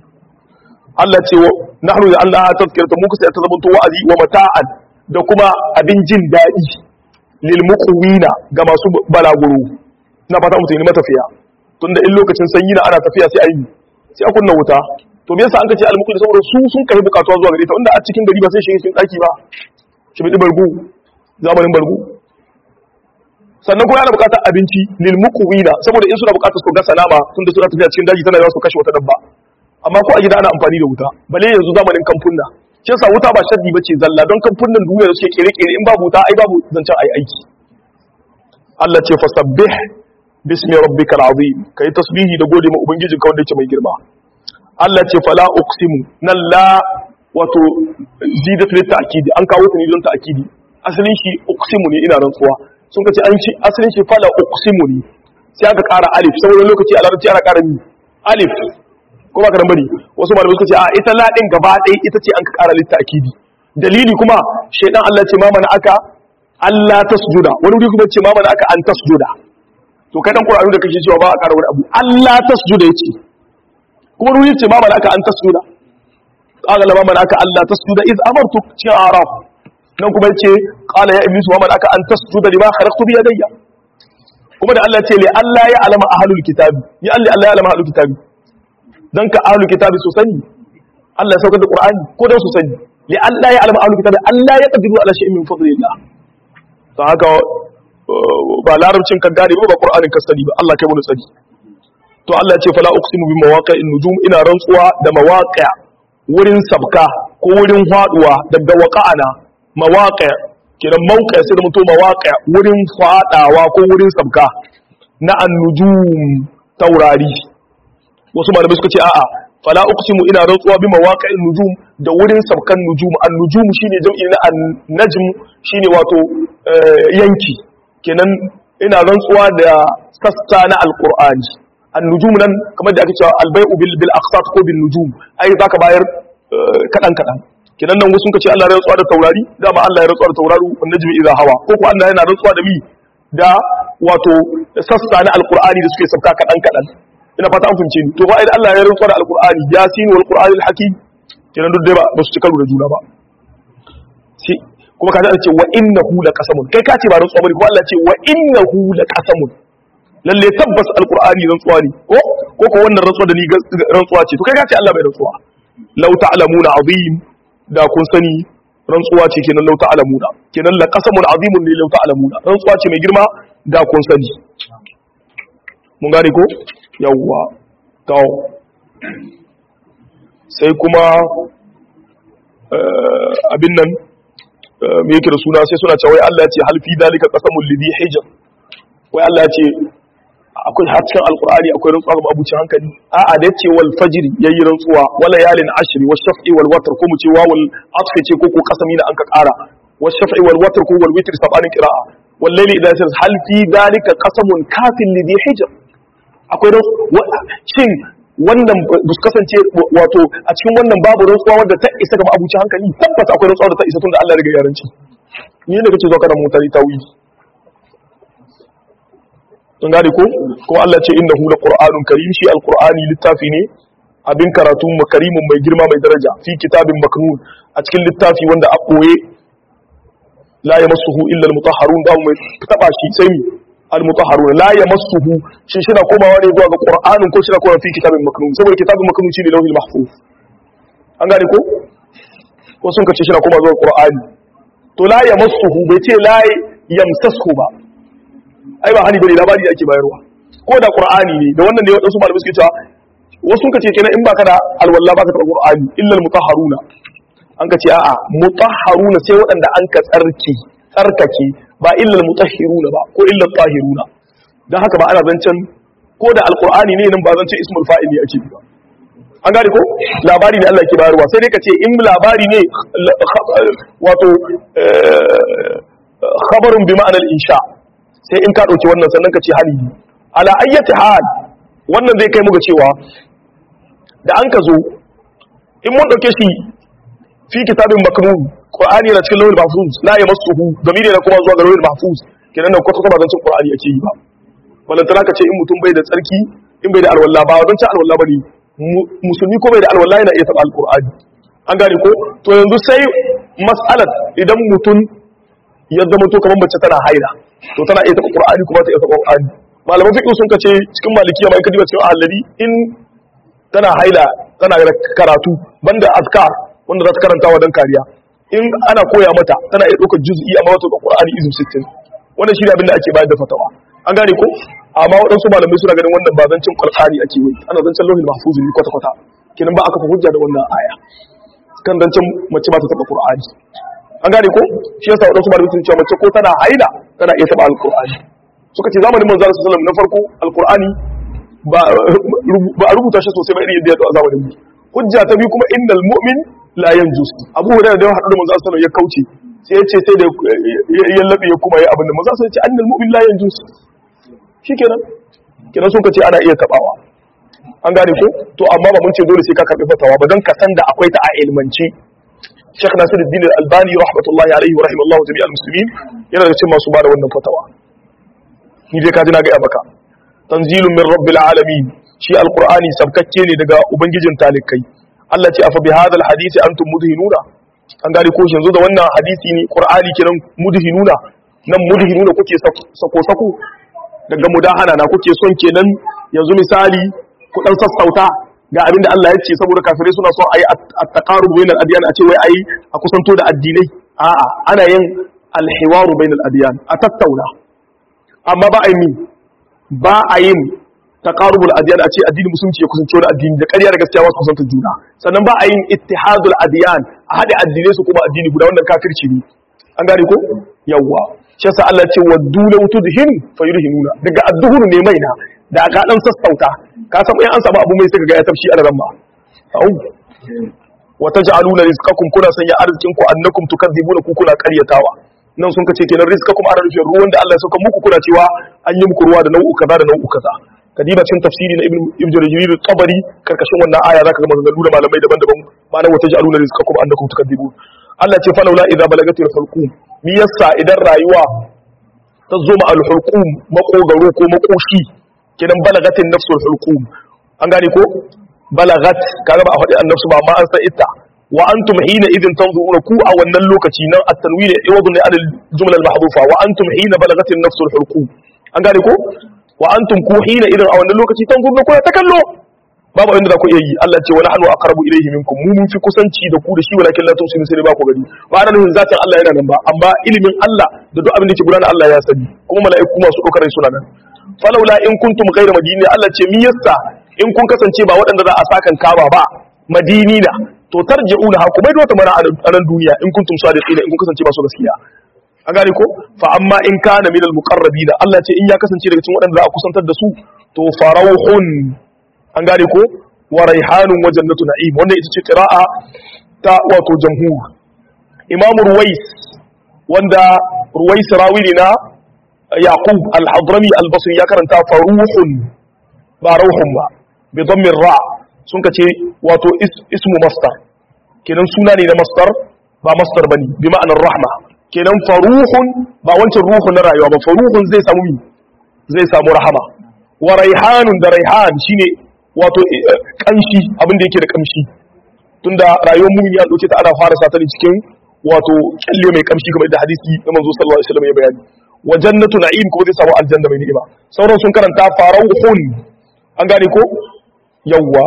Speaker 1: Allah ce wa nahnu da Allah ta tazkirta mu kusa ta zamanto wa'azi wa mata'an da kuma abin jin daɗi lil muqwina ga masu balaguro na fata mutum ne matafiya tunda in lokacin sanyi na ana tafiya sai ayi sai a kunna wuta to me yasa an kace al muqwi saboda su sun kai bukatuwa zuwa gare ta wanda a cikin gari ba sai shi cikin daki ba shi bi bargu zamanin bargu sannan kuma yana bukatar abinci lil muqwina saboda in suna bukatar su ga salama tunda suna tafiya cikin daji tana za su kashe wata dabba amma ko a gida ana amfani da wuta bale yanzu zamanin kamfunna shi yasa wuta ba sharri bace zalla don kamfunnan duniya da suke kere-kere in babu wuta ai babu zancen ai aiki Allah ce fasabbih bismi rabbikal azim kai tasbihi da gode ma ubangijinka wanda yake mai girma Allah ce fala uqsimu nan la wato zidatu lit ta'kidi an kawo ta ne don ta'kidi asalin shi uqsimu ne ina rantsuwa sun kace an shi asalin shi fala uqsimu ne sai aka ƙara alif saboda lokaci a larabci ana ƙara alif ko ba ka bari wasu malamai suka ce a ita ladin gaba ɗaya ita ce an ka ƙara litta akidi dalili kuma shaidan Allah ce ma mana aka Allah tasjuda wani wuri kuma ce ma mana aka an tasjuda to kai dan Qur'ani da kake cewa ba a ƙara wani abu Allah tasjuda yace kuma wani ce ma mana aka an tasjuda qala ma mana aka Allah tasjuda iz amartu shi araf nan kuma yace qala ya iblis ma mana aka an tasjuda lima khalaqtu bi yadayya kuma da Allah ce li Allah ya alama ahlul kitabi ya Allah ya alama ahlul kitabi dan ka ahlu kitabi su sani Allah ya saukar da Qur'ani ko dan su sani li Allah ya alama ahlu kitabi Allah ya qadiru ala shay'in min fadlillah to haka ba larabcin kan gane ba Qur'anin ka sani ba Allah kai mu tsari to Allah ya ce fala uqsimu bi mawaqi'in nujum ina rantsuwa da mawaqi' wurin sabka ko wurin faduwa daga waqa'ana mawaqi' kiran mawqi' sai da mutum mawaqi' wurin fadawa ko wurin sabka na an-nujum taurari wasu malamai suka ce a'a fala uqsimu ina rantsuwa bi mawaqi'in nujum da wurin sabkan nujum an nujum shine jam'i na an najm shine wato yanki kenan ina rantsuwa da sassa na alqur'ani an nujum nan kamar da ake cewa albay'u bil bil aqsat ko bin nujum ai zaka bayar kadan kadan kenan nan wasu suka ce Allah ya rantsuwa da taurari dama Allah ya rantsuwa da tauraru wan najmi idha hawa ko ko Allah yana rantsuwa da mi da wato sassa na alqur'ani da suke sabka kadan kadan ina fata an fahimce ni to ba idan Allah ya rantsa da alqur'ani yasin wal qur'an al hakim kenan duk dai ba ba su ci karo da juna ba sai kuma kaza ce wa innahu la qasamun kai ka ce ba rantsuwa bane kuma Allah ce wa innahu la qasamun lalle tabbas alqur'ani rantsuwa ne ko ko ko wannan rantsuwa da ni rantsuwa ce to kai ka ce Allah bai rantsuwa law ta'lamuna azim da kun sani rantsuwa ce kenan law ta'lamuna kenan la qasamun azimun ne law ta'lamuna rantsuwa ce mai girma da kun sani mun gane ko yawwa to sai kuma abin nan me yake da suna sai suna cewa wai Allah ya ce hal fi dalika qasamul lidhi hijr wai Allah ya ce akwai har cikin alqur'ani akwai rantsuwa ga abuci hankali a'a da yace wal fajr yayi rantsuwa wala yalin ashri wash shaf'i wal watr ko mu ce wawul atfi ce ko ko qasami da anka kara wash shaf'i wal watr ko wal witr sabanin qira'a wal layli idha yasir hal fi dalika qasamun kafin lidhi hijr akwai shin wannan ba su kasance wato a cikin wannan babu rantsuwa wadda ta isa ga abuci hankali tabbas akwai rantsuwa da ta isa tun da Allah daga yaranci ni ne kace zo kana mutari tawili kun gane ko kuma Allah ce innahu laqur'anun karim shi alqur'ani littafi ne abin karatu makarimun mai girma mai daraja fi kitabin maknun a cikin littafi wanda a koye la yamassuhu illa almutahharun ba mai taba shi sai mi almutahharun la yamassuhu shi shi na komawa ne zuwa ga qur'anin ko shi na komawa fi kitabin maknun saboda kitabin maknun shine lauhil mahfuz an gane ko ko sun kace shi na komawa zuwa qur'ani to la yamassuhu bai ce la yamsashu ba ai ba hani bane labari da ake bayarwa ko da qur'ani ne da wannan ne wadansu malamai suke cewa wasu suka ce kenan in baka da alwala baka da qur'ani illa almutahharuna an ka ce a'a mutahharuna sai waɗanda an ka tsarki tsarkake ba illa almutahhiruna ba ko illa tahiruna dan haka ba ana zancen ko da alqur'ani ne nan ba zancen ismul fa'il ne ake ba an gane ko labari ne Allah ke bayarwa sai dai ka ce in labari ne wato khabarun bi ma'anar insha sai in ka ɗauki wannan sannan ka ce hali ala ayyati hal wannan zai kai muga cewa da an ka zo in mun ɗauke shi fi kitabin maknun qur'ani na cikin lawhul mahfuz la yamassuhu damiri na kuma zuwa ga lawhul mahfuz kenan nan kwata ba zancin qur'ani ake yi ba balantana ka ce in mutum bai da tsarki in bai da alwala ba zancin alwala bane musulmi ko bai da alwala yana iya taba alqur'ani an gane ko to yanzu sai mas'alat idan mutum ya zama to kamar mace tana haila to tana iya taba qur'ani kuma ta iya taba qur'ani malaman fiqh sun kace cikin malikiya mai kadiba cikin ahlali in tana haila tana da karatu banda azkar wanda za ta karanta wa dan kariya in ana koya mata tana iya ɗaukar juz'i amma wata qur'ani izu 60 wannan shi ne abin da ake bayar da fatawa an gane ko amma waɗansu malamai suna ganin wannan ba zancin qur'ani ake yi ana zancin lauhin mahfuz ne kwata kwata kenan ba aka fa hujja da wannan aya kan zancen mace ba ta taba qur'ani an gane ko shi yasa waɗansu malamai sun ce mace ko tana haila tana iya taba alqur'ani suka ce zamanin manzo sallallahu alaihi wasallam na farko alqur'ani ba ba a rubuta shi sosai ba irin yadda ya zo a zamanin mu hujja ta biyu kuma innal mu'min la yanjus abu hurairah da ya haɗu da manzo sallallahu ya kauce sai ya ce sai da ya labe ya kuma yi abin da manzo sallallahu ya ce annal mu'min la yanjus shikenan kenan sun ka ce ana iya tabawa an gane ko to amma ba mun ce dole sai ka karbi fatawa ba don ka san da akwai ta a ilmance Sheikh Nasiruddin Al-Albani rahmatullahi alaihi wa rahimallahu jami'al muslimin yana da cikin masu bada wannan fatawa ni dai ka ji na ga maka tanzilun min rabbil alamin shi alqur'ani sabkakke ne daga ubangijin talikai Allah ce afa bi hadal hadisi antum mudhinuna an gane ko yanzu da wannan hadisi ne qur'ani kenan mudhinuna nan mudhinuna kuke sako sako daga mudahana na kuke son kenan yanzu misali ku dan sassauta ga abin da Allah ya ce saboda kafirai suna so ayi at-taqarub bainal adyan a ce wai ayi a kusanto da addinai a'a ana yin al-hiwaru bainal adyan a tattauna amma ba a yi ba a yin taqarubul adyan a ce addinin musulunci ya kusanci wani addini da ƙarya da gaskiya wasu kusanta juna sannan ba a yin ittihadul adyan a haɗe addinai su kuma addini guda wannan kafirci ne an gane ko yawwa shi yasa Allah ya ce waddu law tudhinu fayudhinuna daga adduhur ne mai na da aka dan sassauta ka san in an samu abu mai sai ga ya tafshi a ran ma au wa taj'aluna rizqakum kuna sanya arzikin ku annakum tukadzibuna ku kuna ƙaryatawa nan sun kace kenan rizqakum ana rufin ruwan da Allah ya sauka muku kuna cewa an yi muku ruwa da nau'u kaza da nau'u kaza kadiba cikin tafsiri na ibn ibn jarir tabari karkashin wannan aya zaka ga maganganu da malamai daban-daban ma'ana wata ja'aluna rizqakum annakum tukadzibun Allah ce falawla idza balagatil hulqum mi yassa idan rayuwa ta zo ma al hulqum makogaro ko makoshi kenan balagatin nafsul hulqum an gane ko balagat kaga ba a faɗi annafsu ba amma an san ita wa antum hina idin tanzuruna ku a wannan lokaci nan at-tanwin iwadun li al-jumla al-mahdhufa wa antum hina balagatin nafsul hulqum an gane ko wa antum ku hina idan a wannan lokaci tanzuruna kuna ta kallo babu inda za ku iya yi Allah ce wa nahnu aqrabu ilayhi minkum mu mun fi kusanci da ku da shi walakin la tusinu sai ba ku gani ba ana nufin zatin Allah yana nan ba amma ilimin Allah da duk abin da ke gudana Allah ya sani kuma mala'iku masu dokar suna nan falaula in kuntum ghayra madini Allah ce mi yassa in kun kasance ba waɗanda za a sakan kaba ba madini na to tarji'u da haku bai da wata mana a nan duniya in kuntum sadiqina in kun kasance ba su gaskiya an gane ko fa amma in kana minal muqarrabina Allah ce in ya kasance daga cikin waɗanda za a kusantar da su to farauhun an gane ko wa raihanun wa jannatu na'im wannan ita ce qira'a ta wato jamhur imam ruwais wanda ruwais rawili na yaqub al-hadrami al-basri ya karanta faruhun ba rauhun ba bi dhammi ra sun kace wato ismu masdar kenan suna ne na masdar ba masdar bane bi ma'anar rahma kenan faruhun ba wancan ruhun na rayuwa ba faruhun zai samu mi zai samu rahama wa raihanun da raihan shine wato kanshi abin da yake da kamshi tunda rayuwar mumin ya dauke ta ana fara satani cikin wato kyalle mai kamshi kamar da hadisi na manzo sallallahu alaihi wasallam ya bayani wa jannatu na'im kuma zai samu aljanna mai ni'ima sauran sun karanta farauhun an gane ko yawwa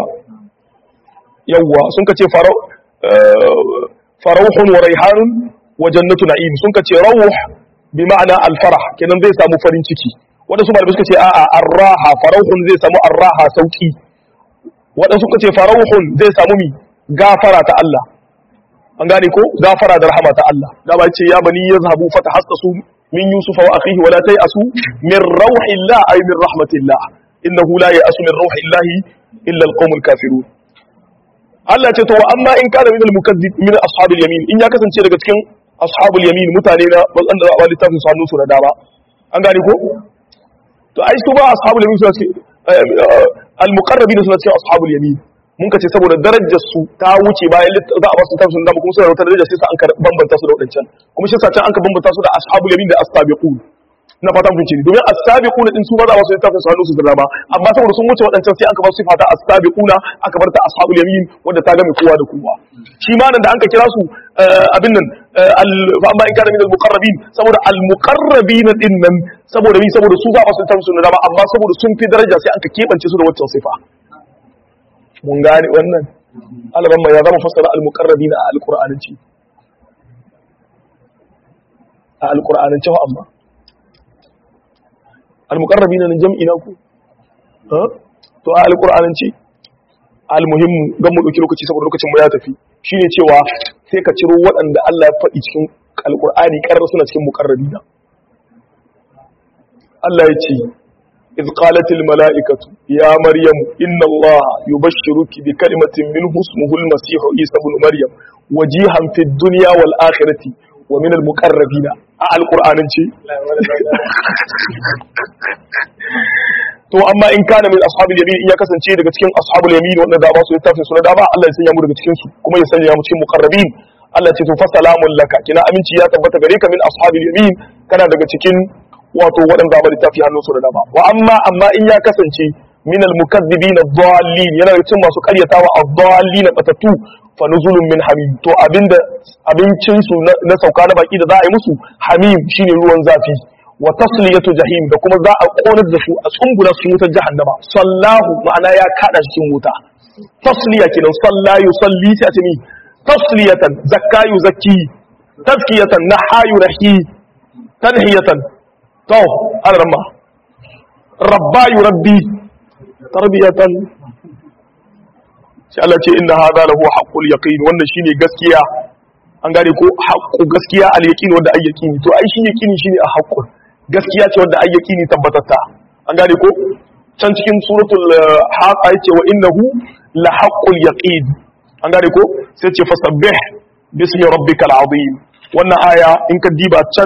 Speaker 1: yawwa sun kace farau farauhun wa raihanun wa jannatu na'im sun kace rawh bi ma'ana al-farah kenan zai samu farin ciki wadansu malamai suka ce a'a arraha farauhun zai samu arraha sauki wadansu suka ce farauhun zai samu mi gafara ta Allah an gane ko gafara da rahama ta Allah da ba ce ya bani yazhabu fatahassasu min yusuf wa akhihi wala tayasu min rauhillah ay min rahmatillah innahu la ya'asu min rauhillahi illa alqawmul kafirun Allah ce to wa amma in kana min almukazzib min ashabil yamin in ya kasance daga cikin ashabul yamin mutane na wanda za a wali tafin sanu su da dama an gane ko to ai su ba ashabul yamin suna cikin almuqarrabin suna cikin ashabul yamin mun ka ce saboda darajar su ta wuce bayan za a ba su tafin dama kuma suna da wata daraja sai sa an ka bambanta su da wadancan kuma shi sa can an ka bambanta su da ashabul yamin da as-sabiqun na fatan kun ne domin as-sabiquna din su ba za su littafin su hannu su zama amma saboda sun wuce waɗancan sai aka bar sifa ta as-sabiquna aka bar ta ashabul yamin wanda ta game kowa da kowa shi ma nan da anka kira su abin nan fa amma in kana min al-muqarrabin saboda al-muqarrabin din nan saboda mi saboda su za su littafin su dama amma saboda sun fi daraja sai anka kebance su da waccan sifa mun gane wannan alaban ya zama fassara al-muqarrabin a al-qur'anci a al-qur'anci amma al-muqarrabi na jam'i na ku to a al-qur'anin ce al-muhim gan mu dauki lokaci saboda lokacin mu ya tafi shine cewa sai ka ciro waɗanda Allah ya faɗi cikin al-qur'ani karar suna cikin muqarrabina Allah ya ce إذ قالت الملائكة يا مريم إن الله يبشرك بكلمة منه اسمه المسيح عيسى بن مريم وجيها في الدنيا والآخرة ومن المقربين على القرآن to amma in kana min ashabul yamin in ya kasance daga cikin ashabul yamin wanda da ba su littafin su na dama Allah ya sanya mu daga cikin su kuma ya sanya mu cikin muqarrabin Allah ce to fa salamun laka kina aminci ya tabbata gare ka min ashabul yamin kana daga cikin wato waɗanda ba littafi hannun su da dama wa amma amma in ya kasance min al mukaththibin ad-dallin yana da cikin masu karyatawa ad-dallin batatu fa nuzulun min hamim to abinda abincin su na sauka na baki da za a yi musu hamim shine ruwan zafi wa tasliyatu jahim da kuma za a konar da su a tsungula su wutar jahannama sallahu ma'ana ya kada cikin wuta tasliya kenan salla yusalli sai a ce ni tasliyatan zakka yuzakki tazkiyatan nahayu rahi tanhiyatan to alarma rabba yurabbi tarbiyatan sai Allah ce inna hadha lahu haqqul yaqin wannan shine gaskiya an gane ko haqqu gaskiya al yaqin wanda ay yaqini to ai shi yaqini shine a haqqul gaskiya ce wanda ay yaqini tabbatatta an gane ko can cikin suratul haqa yace wa innahu la haqqul yaqin an gane ko sai ce fasabbih bismi rabbikal azim wannan aya in ka diba can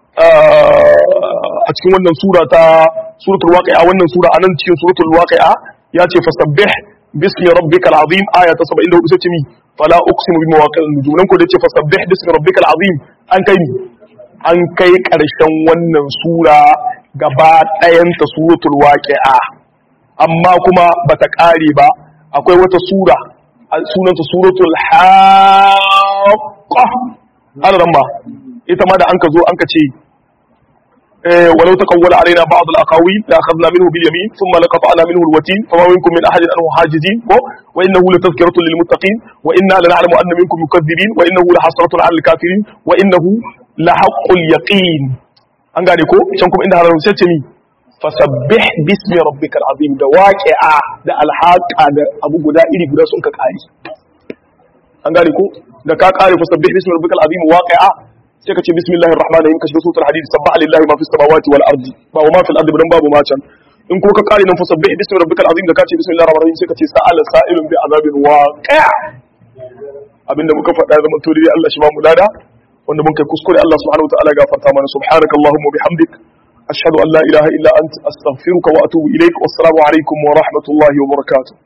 Speaker 1: a cikin wannan sura ta suratul waqi'a wannan sura anan cikin suratul waqi'a ya ce fasabbih bismi rabbikal azim aya ta 74 sai ce mi fala uqsimu bi mawaqi'in nujum nan ko da ce fasabbih bismi rabbikal azim an kai mi an kai karshen wannan sura gaba ɗayan ta suratul waqi'a amma kuma bata kare ba akwai wata sura sunanta suratul haqqa alaramma ita ma da an ka zo an ka ce ولو تقول علينا بعض الاقاويل لاخذنا منه باليمين ثم لقطعنا منه الوتين فما منكم من احد عنه حاجزين وانه لتذكره للمتقين وانا لنعلم ان منكم مكذبين وانه لحسره على الكافرين وانه لحق اليقين an gane ko can kuma inda harar sai ce ni fasabbih bismi rabbikal azim da waqi'a da alhaqa da abu guda iri guda sun ka kare an gane ko da ka kare fasabbih bismi rabbikal azim waqi'a sai ka ce bismillahir rahmanir rahim ka shiga suratul hadid sabbaha lillahi ma fis samawati wal ardi ba wa ma fil ardi dan babu ma can in ko ka kare nan fasabbih bismi rabbikal azim da ka ce bismillahir rahmanir rahim sai ka ce sa'ala sa'ilun bi azabin waqi' abinda muka faɗa zaman to dai Allah shi ba mu lada wanda mun kai kuskure Allah subhanahu wa ta'ala gafarta mana subhanakallahumma bihamdik ashhadu an la ilaha illa anta astaghfiruka wa atubu ilaik wassalamu alaikum wa rahmatullahi wa barakatuh